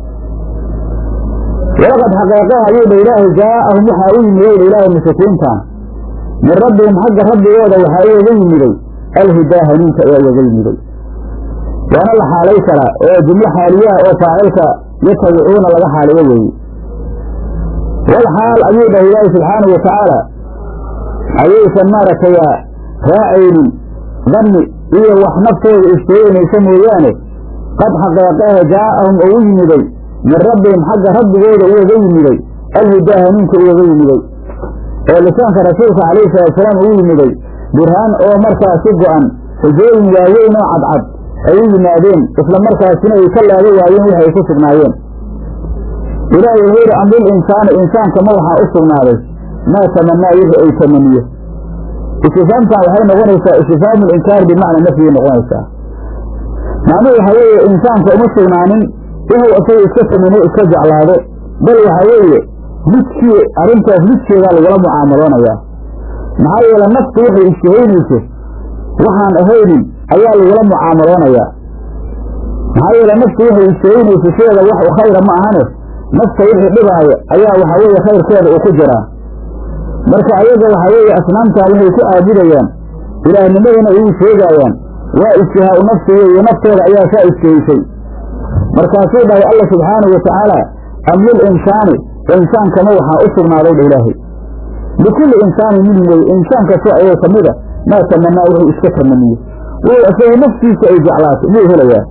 walaqad xaqeeqe ayuu dha ilaahay jaa'ahum waxaa u yimiday dha ilaahay mushrikiintan min rabbihim xagga rabbigooda waxaa ugaga yimiday alhudaa hanuunka ayaa ugaga yimiday waana la xaalay karaa oo jumlo xaaliyaha oo faacilka yatabicuuna laga xaaliyo weeye wal xaal ayuu dhahay ilaahay subxaanahu watacaala ayaysan maaragtayaa raacaynin danni iyo wax naftooda isteeynaysa mooyaane qad xaqeeqehe jaa'ahum ugu yimiday min rabbihim xagga rabbigooda ugaga yimiday alhudaa hanuunka ugaga yimiday oo lisaanka rasuulka calayhi salaatusalaam ugu yimiday burhaan oo markaasi go'an xujooyin waaweyn oo cadcad ay u yimaadeen isla markaasina ay ka laaba waayeen wixi ay ku sugnaayeen ilaahay wuxuu yidhi amril insaani insaankama waxaa u sugnaaday maa tamanaa wixii ay tamaniyo istifaamtan waxay noqonaysaa istifhaamu linkaar bimacna nafyigay noqonaysaa macnuhu waxaa weeye insaanka uma sugnaanin inuu isaga iska tamino iska jeclaado bal waxaa weeye lidkii arrintaas lidkeedaa lagula mucaamaloonayaa maxaa yeele naftu waxay ishtahaynayso waxaan ahaynin ayaa lagula mucaamaloonayaa maxaa yeele naftu waxay ishtahaynayso sideeda wax u khayra ma ahane nafta wixii dhibaaya ayaa waxaa weeye khayrkeeda uu ku jiraa marka ayaga waxaa weeye asnaamtaa waxay ku caabudayaan ilaahnimadana ugu sheegaayaan waa ishtihaau nafsi weeye naftooda ayaa saa ishtahaysay markaasuu dhahay alla subxaanahu watacaala am lil insaani insaankama waxaa u sugnaaday dha ilaahay likulli insaanin minhum weye insaan kastoo ayay ka mida maa tamanaa wuxuu iska tamaniyo wuu isaga naftiisa ay jeclaato muu helayaa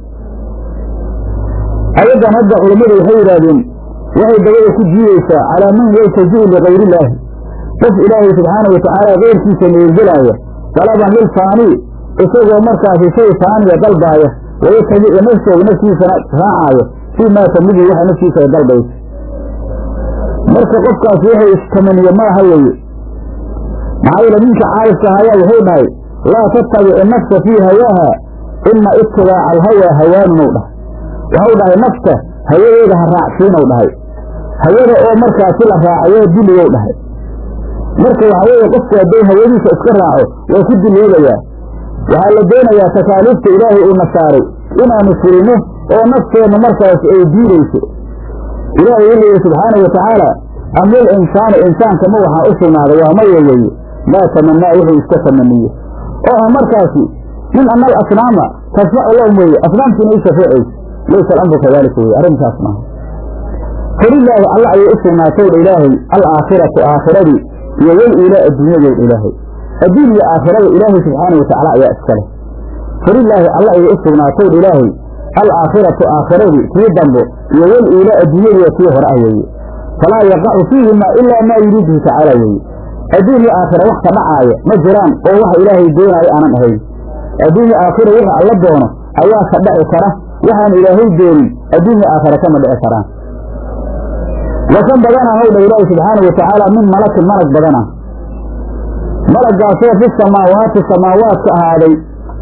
ayaddan hadda culammadu waxay yidhaahdeen waxay dabada ku jiidaysaa calaa man yaltaji'u ligayri illaahi qof ilaahay subxaanahu watacaala keyrkiisa meergelaaya dalaban lil faanii isagoo markaasi shay faaniya dalbaaya wayatabicu nafsahu naftiisana raacaaya fii maa tamidu waxa naftiisa ay dalbayso marka qofkaas wuxuu istamaniye maaha weeye maxaa yeele ninka caarifka ayaa wuxuu dhahay laa tattabici nafsa fii hawaaha ina itibaaca alhawaa hawaanunw dhahay waxau dhahay nafta hawadeeda ha raacsiinow dhahay hawada oo markaasi la raacayo diligow dhahay marka waxaa weeye qofku hadday hawadiisa iska raaco waa ku diloobayaa waxaa la doonayaa takaaliifta ilaahay uuna saaray inaanu fulino oo nafteenna markaas ay diidayso ilaahay wuxuu yihi subxaanau watacaala am lil insaani insaankama waxaa u sugnaaday waa maya weeye maa tamanaa wuxuu iska tamaniyo oo ah markaasi min ana alasnaama tasfacu lahum weeye asnaamtiina u shafeecayso laysa alamru kadalika weye arrintaas maaha falilaahi alla ayay u sugnaatowdha ilaahay alaakhiratu aakhiradii iyo wal iilaa adduunyadowdha ilaahay adduun iyo aakhirada ilaahay subxaanau watacaala ayaa iskale falilaahi alla ayay u sugnaatowdha ilaahay alaakhiratu aakhiradii tii dambo iyo wal iila adduunyadiiyo tii hore ah weeye falaa yaqacu fiihimaa ilaa maa yuriiduhu tacaala weeye adduun iyo aakhira wax ka dhacaaya ma jiraan oo waxa ilaahay doonaayo aanan ahayn adduunya aakhira wixii alla doono ayaa ka dhaci kara waxaan ilaahay doonin adduunya aakhira kama dhici karaan wakan badana howdha ilaahi subxaana wa tacaala min malakin malag badana malaggaasoo fi samaawaati samaawaadka ahaaday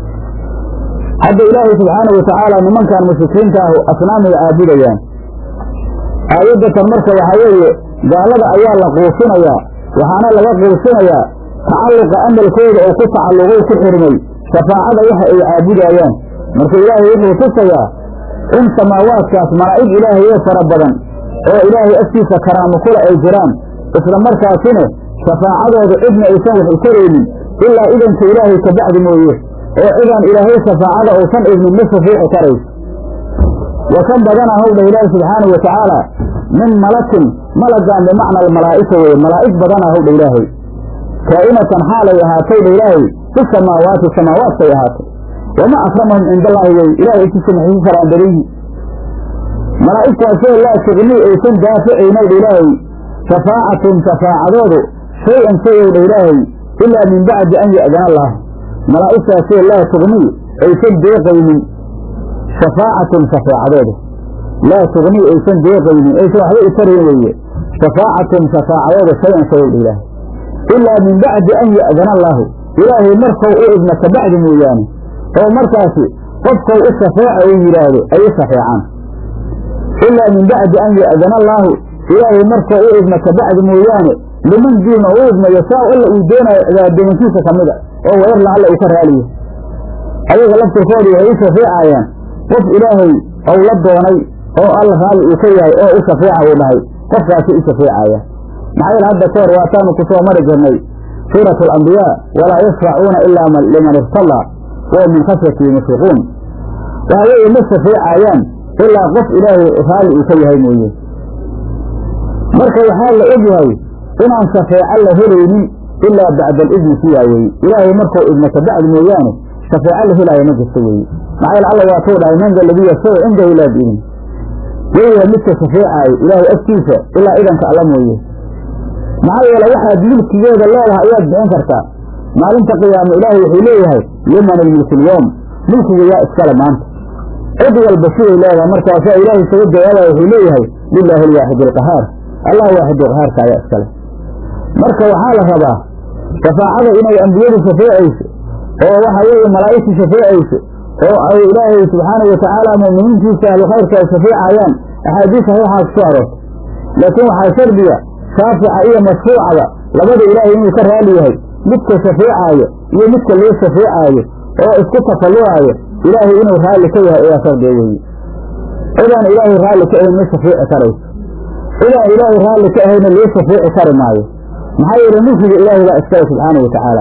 hadda ilaahay subxaana wa tacaala nimankan mushrikiinta ahu asnaamiga caabudayaan aayaddatan marka waxaa weeye gaalada ayaa la quusinayaa waxaana laga quusinayaa tacalluqa amalkooda oo ku tacalluqay ku xirmay shafaacada waxa ay caabudaayaan marka ilaahay wuxuu tusayaa in samaawaadkaas malaa'ig ilaahay oo fara badan oo ilaahay agtiisa karaamo kula ay jiraan isla markaasina shafaacadooda cidna aysan wax u taraynin ilaa idanka ilaahay ka bacdi mooye oo cidaan ilaahay shafaacada uusan idnin ma shafiici karayso wa kan badana howdha ilaahi subxaanau wa tacaala min malakin malagaan bimacna almalaa'ika weye malaa'ig badana howdha ilaahay kaa'inatan xaalay ahaatayda ilaahay fi samaawaati samaawaadkay ahaatay wama akramahum cinda allaahi wey ilahay agtiisa maxay ku karaan beriyi malaa'igtaasoo laa tugnii aysan daaficaynowdha ilaahay shafaacatun shafaacadoodu shay-an shayowdha ilaahay ilaa min bacdi an ya'dana allah malaa'igtaasoo laa tugnii aysan deeqaynin shafaacatun shafaacadoodu laa tugnii aysan deeqaynin aysan waxba u tarayn weeye shafaacatun shafaacadoodu shay-an shayowdha ilaahay ilaa min bacdi an ya'dana allaahu ilaahay markau u idna ka bacdi mooyaane oo markaasi qofkau u shafeeca uu yidhaahdo ay u shafeecaan ilaa min bacdi an ya'dana allaahu ilaahay markau u idna ka bacdi mooyaane liman diina u idma yashaa alla uu doonayo cibaadamankiisa ka mid a oo wayarla alla uu ka raaliyo ayaga laftirkooda waxay u shafeecayaan qof ilaahay ou la doonay oo alla raalli uu ka yahay oo u shafeeca uu dhahay qofkaasi u shafeecaya maxaa yeele hadda ka hor waataanu ku soo mari jirnay suuratu alambiyaa walaa yashfacuuna ilaa liman irtallaa wahum min khashyatihi mushfiquun waxa weeye ma shafeecayaan ilaa qof ilaahay raalli uu ka yahay mooye marka waxaa la og yahay inaan shafeeco la helaynin ilaa bacda alidni siyaa weeye ilaahay markuu idna ka bacdi mooyaane shafeeco la helaayo ma jirto weeye maxaa yeele alla waatuu dhahay man da ladii yashfacu cindahu ilaa biidni weyha midka shafeecaayo ilaahay agtiisa ilaa idanka alla mooye maxaa yeele waxaad milkigeeda leedahay ayaad bixin kartaa maalinta qiyaamo ilaahay wuxuu leeyahay liman almilku lyoom milkiga yaa iskale maanta cid walba siday leedahay markaasaa ilaahay isaga jawaabaya wuxuu leeyahay lilaahi alwaaxid alqahaar allah waaxid qahaarka ayaa iskale marka waxaa la rabaa shafaacada inay ambiyadu shafeecayso oo waxa weeye malaa'igtu shafeecayso oo ay ilaahay subxaanau watacaala mu'miniintiisa ahlu khayrka ay shafeecayaan axaadiis saxiixaa ku soo aroortay laakiin waxaa shardiga shaafica iyo mashfuucaba labada ilaahay inuu ka raali yahay midka shafeecaayo iyo midka loo shafeecaayo oo isku tafallucaayo ilaahay inuu raalli ka yahay ayaa shardiga weeye cidaan ilaahay raalli ka ahayn ma shafeeci karayso cidaan ilaahay raalli ka ahayna loo shafeeci kari maayo maxaa yeele mulkiga ilaahay baa iskale subxaana wa tacaala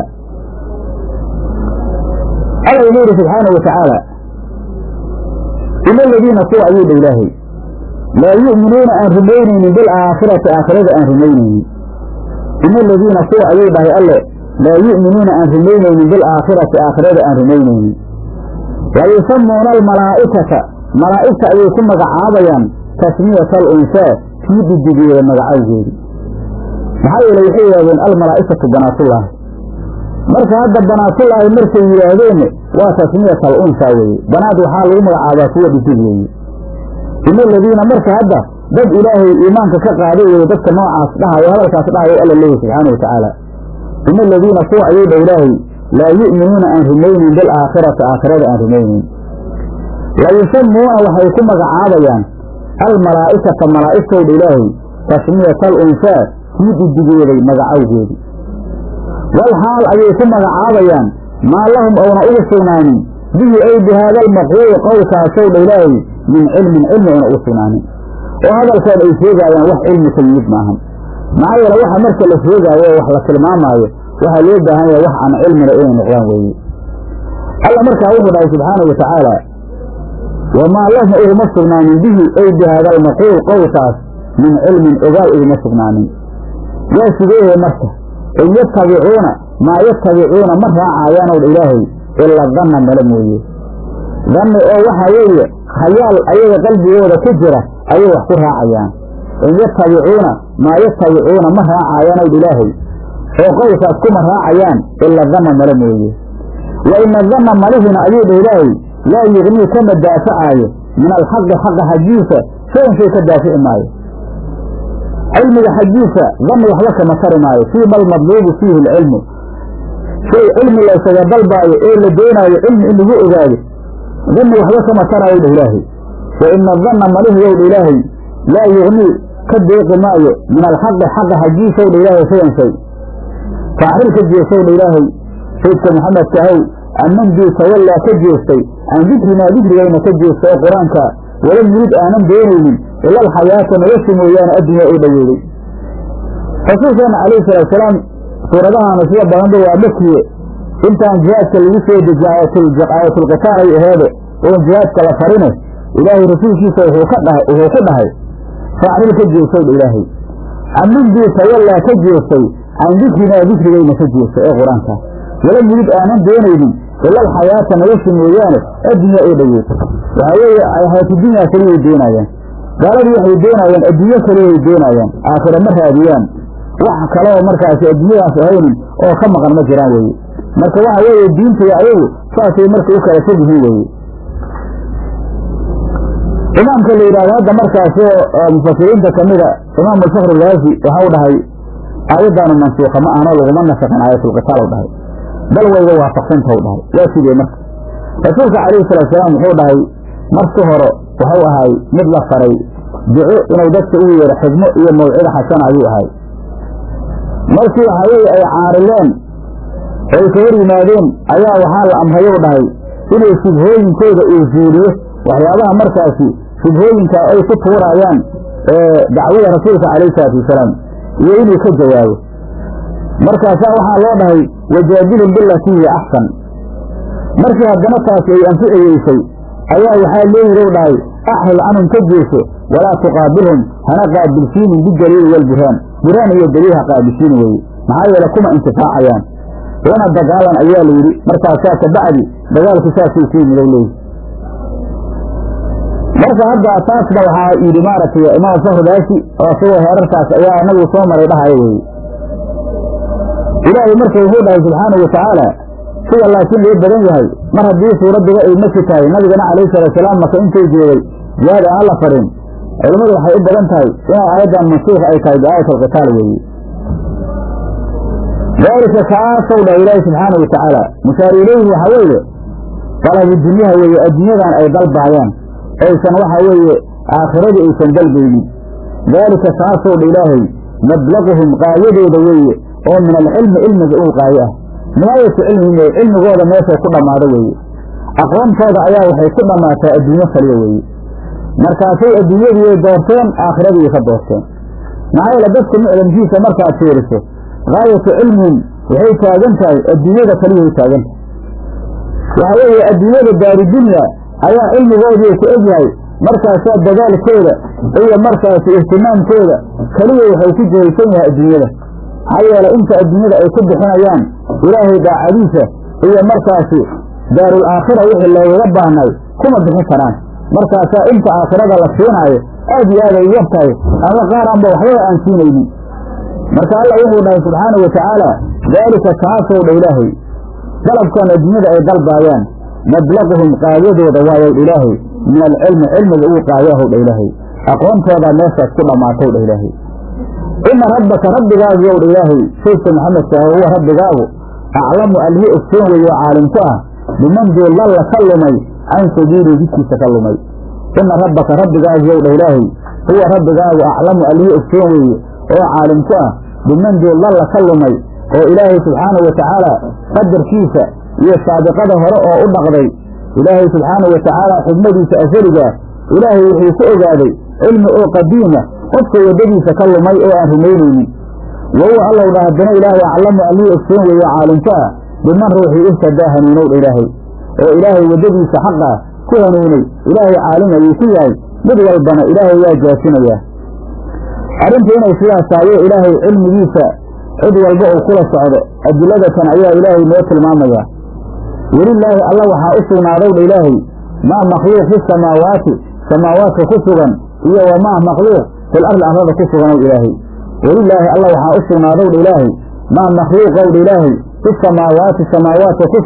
alla wuxuu yidhi subxaana wa tacaala ina aladiina kuwa ayuu dha ilaahay laa yu'minuuna aan rumaynaynin bilaakhirati aakhirada aan rumaynaynin ina aladiina kuwa ayuu dhahay alle laa yu'minuuna aan rumaynaynin bilaakhirati aakhirada aan rumaynaynin wa yusamuuna almalaa'ikata malaa'igta ayay ku magacaabayaan tasmiyata alunsaa kii dhidigeeda magacawgeedi maxaa yeele waxay yidhahdeen almalaa'ikatu banaatullaahi marka hadda banaatullaahi markay yidhaahdeen waa tasmiyat al unsaa weeye banaad waxaa lagu magacaabaa kuwa dhidig weeye ina aladiina marka hadda dad ilaahay iimaanka ka qaaday weye dadka noocaas dhahayo hadalkaas dhahayo alla leeyahy subxaana wa tacaala ina aladiina kuwa ayuu dha ilaahay laa yu'minuuna aan rumaynin bilaakhirati aakhirada aan rumaynin la yusamuuna waxay ku magacaabayaan almalaa'ikata malaa'igtowdha ilaahay tasmiyata al unsaa kii dhidigeeday magacawgeedi wal xaal ayay ku magacaabayaan maa lahum ouna ugu sugnaanin bihi ay bi haada almaquuli qowlkaasow dha ilaahay min cilmin cilmi ouna ugu sugnaanin oo hadalkooda ay sheegaayaan wax cilmi ka yimid maahan maxaa yeele waxa marka la sheegaayo oo wax la tilmaamaayo waxaa loo baahan yahay wax aan cilmina inay noqdaan weeye alla markaa wuxuu dhahay subxaanau wa tacaala wamaa lahum uguma sugnaanin bihi ay bi haada almaquul qowlkaas min cilmin ogaal uguma sugnaanin yaa sigeehe marka in yatabicuuna maa yatabicuuna ma raacayaanow dha ilaahay ila danna male mooye danni oo waxaa weeye khayaal ayaga qalbigooda ku jira ayay wax ku raacayaan in yatabicuuna maa yatabicuuna ma raacayaanow dha ilaahay oo qowlkaas kuma raacayaan ila danna male mooye wa ina danna malihina ayuu dha ilaahay laa yugnii kama daafacaayo min alxaqi xaqa xaggiisa shayan shay ka daafici maayo cilmiga xaggiisa danni waxba kama tari maayo fii ma almadluubu fiihi alcilmu shay cilmi laysaga dalbaayo ee la doonaayo cilmi in lagu ogaado danni waxba kama taraayo dha ilaahay wa ina danna malihiyow dha ilaahay laa yugnii ka deeqi maayo min alxaqi xaqa xaggiisaw dha ilaahay shayan shay faacril ka jeesow dha ilaahay saydka maxamedka ahow amandii tawallaa ka jeestay can dikrinaa dikrigayna ka jeesta oo qur-aanka walam yurid aanan doonaynin ila alxayaata nolosha mooyaane addunya oo dhaweyday rasuulkeena calayhi salaatusalaam suuradahaana sida badanba waa makiye intaan jihaadka lagu soo dejiye aayatulqitaal ay aheede oon jihaadka la farine ilaahay rasuulkiisa wuxuu ka dhahay wuxuu ku dhahay faacril ka jeestowdha ilaahay amandii tawallaa ka jeestay can dikrinaa dikrigayna ka jeestay ee qur-aanka walam yurid aanan doonaynin ila alxayaata nolosha mooyaane addunya oo dhaweyd waxaa weeye xayaatudunyaa keliyay doonaayaan gaaladii waxay doonaayaan adduunyo keliyay doonaayaan aakhira ma raadiyaan wax kaloo markaasi adduunyadaas ahaynin oo ka maqan ma jiraan weeye marka waxa weeye diintaya ayagu saasay marka u kala fog yihiin weeye imaamka la yidhahdo hadda markaasi oo mufasiriinta kamida imaam alfakr ilaafi waxau dhahay aayaddaanu mansuuka ma ahno laguma nasaqin aayatulqitaal u dhahay bal wayga waafaqsantau dhahay waa sidee marka rasuulka calayhi salaatusalaam wuxuu dhahay marki hore waxau ahay mid la faray duco inuu dadka ugu yeero xigmo iyo mawcida xasana ayuu ahay markii waxaa weeye ay caarileen ay ka hor yimaadeen ayaa waxaa la amrayou dhahay inuu shubhooyinkooda uu zuuliyo waxyaabaha markaasi shubhooyinka ay ku tuuraayaan dacwada rasuulka calayhi salaatu wasalaam iyo inuu ka jawaabo markaasaa waxaa loo dhahay wajaadilhum bilatii hiya axsan markii haddana taasi ay anficiyeysay ayaa waxaa loo yihi dhahay axril canhum ka jeeso walaa tuqaabilhum hana qaabilsiinin bidaliili walburhaan burhaan iyo daliil ha qaabilsiini weye maxaa yeele kuma intifaacayaan lana dagaalan ayaa la yidhi markaasaa kabacdi dagaalku saasuu ku yimid leeyi marka hadda taasna waxaa yidhi maaragtay imaam fakhridaasi oo isagoo heerarkaas ayaa anagu soo maray dhahayo weye ilaahay marka wuxuu dhahay subxaanau watacaala sida laakiin loo badan yahay mar haddii suuradduba ay maki tahay nabigana calayhi salaatusalaam maka intuu joogay jihaad aan la farin culimmadu waxay u badan tahay inay aayaddan mansuuka ay tahay biaayat alqitaal weeye daalika kaasow dhahay ilaahi subxaanau watacaala mushaari ileyhi waxaa weeye dalabu dunyaha weeye adduunyadan ay dalbaayaan aysan waxa weeye aakhiradii aysan dalbaynin daalika kaasow dha ilaahay mablaquhum qaayadooda weeye oo min alcilmi cilmiga uu qaayo ah nihaayatu cilmihim wey cilmigooda meeshay ku dhammaado weeye aqoontooda ayaa waxay ku dhammaataa adduunyo kaliya weeye markaasay adduunyadiiay doorteen aakhiradiiay ka doorteen maxaa yeele dadka mucdamkiisa markaad fiiriso gaayatu cilmihim waxay taagan tahay adduunyada kaliyaay taagan tahay waxaa weeye adduunyada daaridunya ayaa cilmigoodii ku egyahay markaasaa dadaalkooda iyo markaasi ihtimaamkooda keliya waxay ku jihaysan yahay adduunyada maxaa yeele inta adduunyada ay ku bixinayaan ilaahay daacadiisa iyo markaasi daarul aakhira wixii loogaga baahnay kuma bixin karaan markaasaa inta aakhirada la siinaayo aad iyo aad ay yar tahay ama qaar aanba waxbaba aan siinaynin marka allah wuxuu dhahay subxaanau watacaala daalika kaasow dha ilaahay dalabkan adduunyada ay dalbaayaan mablaquhum qaayadooda waayow dha ilaahay min alcilmi cilmiga uu qaayahow dha ilaahay aqoontoodaa meeshaas ku dhammaatow dha ilaahay ina rabbaka rabbigaagu yow dha ilaahay saydka maxamedka ah huwa rabbigaagu aclamu alhi ogsoon weeye oo caalim ku ah biman duu lalla ka lumay can sabiilii jidkiisa ka lumay ina rabbaka rabbigaagu yow dha ilaahay huwa rabbigaagu aclamu alhi ogsoon weeye oo caalim ku ah biman duu lalla ka lumay oo ilaahay subxaanahu watacaala qadarkiisa iyo saabiqada hore oo u dhaqday ilaahay subxaanahu watacaala xigmadiisa asaligaa ilaahay wuxuu ku ogaaday cilmi oo qadiima qofka waddadiisa ka lumay oo aan rumaynaynin wahuwa allow dha haddana ilaahay aclamu allii ogsoon weeye caalimka ah biman ruuxii ihtadaa hanuunow dha ilaahay oo ilaahay waddadiisa xaqa ku hanuunay ilaahay caalim ayuu ku yahay mid walbana ilaahay waa jaasinayaa arrintu inay sidaas tahayo ilaahay cilmigiisa cid walba uu kula socdo adiladatan ayaa ilaahay noo tilmaamayaa welilaahi alla waxaa u sugnaadow dha ilaahay maa makhluuq fi samaawaati samaawaadka ku sugan iyo wamaa makhluuq fil arli arlada ku suganow ilaahay welilaahi alla waxaa u sugnaadow dha ilaahay maa makhluuqow dha ilaahay fi samaawaati samaawaadka ku sugan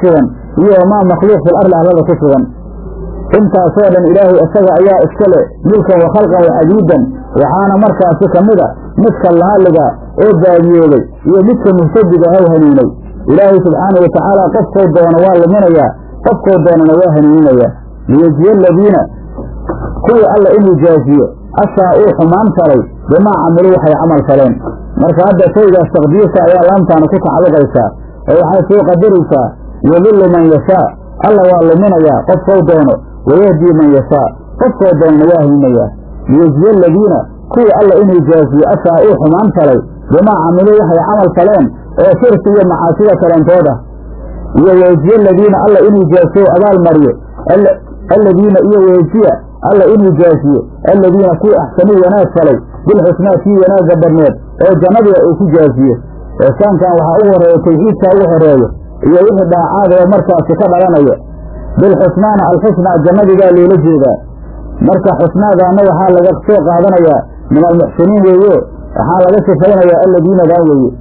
iyo wamaa makhluuq fil arli arlada ku sugan intaasoo dhan ilaahay isaga ayaa iska leh milkan wa khalqan wa cabiidan waxaana markaasi ka mid a midka lahaliga oo baadiyooday iyo midka muhtadiga haw hanuunay ilaahay subxaanau watacaala qofkoo doono waa luminayaa qofkoo doonana waa hanuuninayaa liyejiya aladiina kuwii alla inuu jaaziyo ashaa uu xumaan falay bimaa camiluu waxay camal faleen marka hadda shaygaas taqdiirka ayaa laamtaana ku tacalluqaysaa oo waxay soo qadaraysaa yudillu man yashaa alla waa luminayaa qofkou doono wayahdii man yashaa qofkoo doonana waa hanuunayaa liyejiya aladiina kuwii alla inuu jaaziyo ashaa uu xumaan falay bimaa camiluu waxay camal faleen oo shirki iyo macaasida kalentooda iyo weejiye aladiina alla inuu jaasiyo abaal mariyo aladiina iyo weejiya alla inuu jaasiyo aladiina kuwii axsanuu wanaag falay bilxusnaa kii wanaagga badneed oo jannadiga uu ku jaasiyo eesaankan waxaa ugu horeeya tawxiidkaa ugu horeeyo iyo wixii dhaacaad oo markaasi ka dhalanaya bilxusnaana alxusnaa jannadigaa loola jeedaa marka xusnaadaana waxaa laga soo qaadanayaa min almuxsiniin weeyo waxaa laga sifaynayaa aladiinadan weeye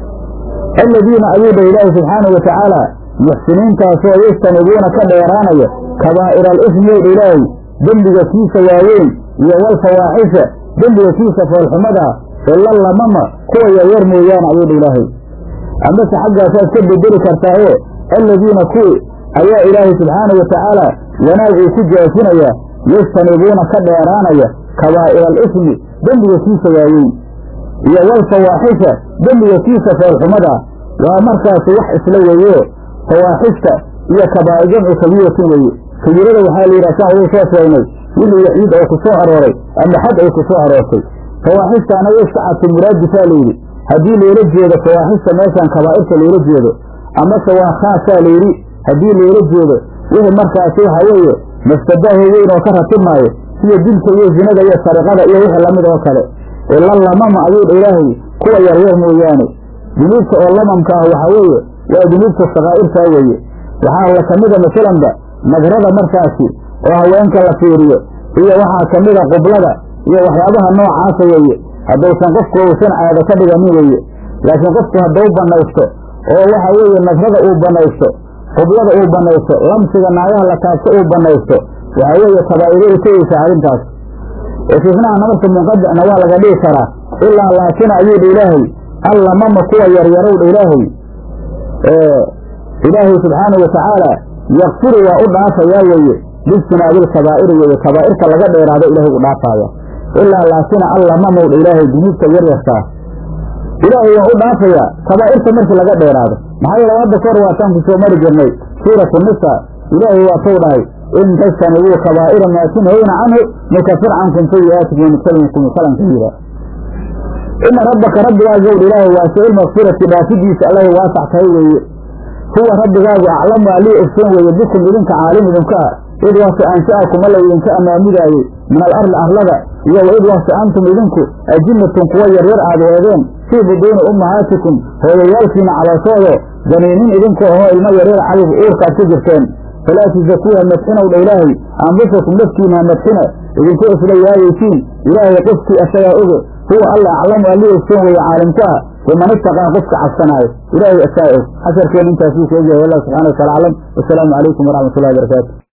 aladiina ayuu dha ilaahi subxaanau watacaala muxsiniintaasoo yastanibuuna ka dheeraanaya kabaa'ira alismi ow dha ilaahay dembiga kiisa waaweyn iyo walfawaaxisha dembiga kiisa foolxumadaa ila lamama kuwa yaryar mooyaane ayuu dha ilaahay amase xaggaasaad ka bedeli kartaaye aladiina kuwii ayaa ilaahay subxaanau watacaala wanaag uu ku jaasinayaa yastanibuuna ka dheeraanaya kabaa'ira alismi dembiga kiisa waaweyn iyo walfawaaxisha dembiga kiisa foolxumada waa markaasi wax isla weeyo fawaaxishta iyo kabaa'ir jamcu kabiiratin weeye kabiirada waxaa la yidhaha saan uu soo sheegnay wixii waxiid oo ku soo arooray ama xad ay ku soo aroortay fawaaxishtaana iskacadka muraadisaa layidhi haddii loola jeedo fawaaxishta meeshaan kabaa'irta loola jeedo amase waa khaasaa layidhi haddii loola jeedo wixii markaasi waxa weeye mafsadaho weyn oo ka ratibmaayo sida dilka iyo zinada iyo sariqada iyo wixii lamid oo kale ila lamama ayuu dha ilaahay kuwa yaryar mooyaane dunuubta oo lamamka ah waxaa weeye waa dunuubta sakaa'irtaa weeye waxaa la kamida masalanba nadrada markaasi oo haweenka la fiiriyo iyo waxaa kamida qublada iyo waxyaabaha noocaasa weeye haddaysan qofku uusan caado ka dhiganin weeye laakiin qofku hadduu banaysto oo waxa weeye nadrada uu banaysto qublada uu banaysto lamsiga naagaha la taabto uu banaysto waxaa weeye kabaa'iro u tegeysa arrintaas istisnaana marka munqadicna waa laga dhigi karaa ilaa laakin ayuu dha ilaahay allamama kuwa yaryarow dha ilaahay ilaahay subxaanau watacaala yakfiru waa u dhaafayaa weeye bijtinaabil kabaa'iri weeye kabaa'irta laga dheeraado ilaahay u dhaafaaya ilaa laakina allamamow dha ilaahay dunuubta yaryartaa ilaahay waa u dhaafayaa kabaa'irta markii laga dheeraado maxaa yeele hadda kahor waataan ku soo mari jirnay suuratu nisa ilaahay waa tou dhahay in tajtanibuu kabaa'ira maa tunhawna canhu nukafir cankum sayi'aatikum wanudkilkum kalan kabiira ina rabbaka rabbigaagu owdha ilaahay waasicu lmakfirati dhaafidiisa allahay waasax tahay weeye huwa rabbigaagu aclamu alii ogsoon weeye bikum idinka caalim idinka ah id wase ansha'akum alla idinka amaamudaayey min alarli arlada iyo wa id wase antum idinku ajinatun kuwa yaryar aad eedeen fii buduuni ummahaatikum hooyayaalkiina calooshoodo janiinin idinku ahoo ilmo yaryar cadib uurkaad ku jirteen falaa tusakuuha madxinow dha ilaahay anfusakum naftiina ha madxina idinkoo isla yaayaysiin ilaahay qofkii asagaa oge huwa alla aclamu allii ogsoon weeye caalimku ah biman itaqaa qofka cabsanaayo ilaahay asaa og xasharkeen intaasuu sheegaya wallah subxana watala aclam wasalaamu calaykum waraxmat ullahi barakaatu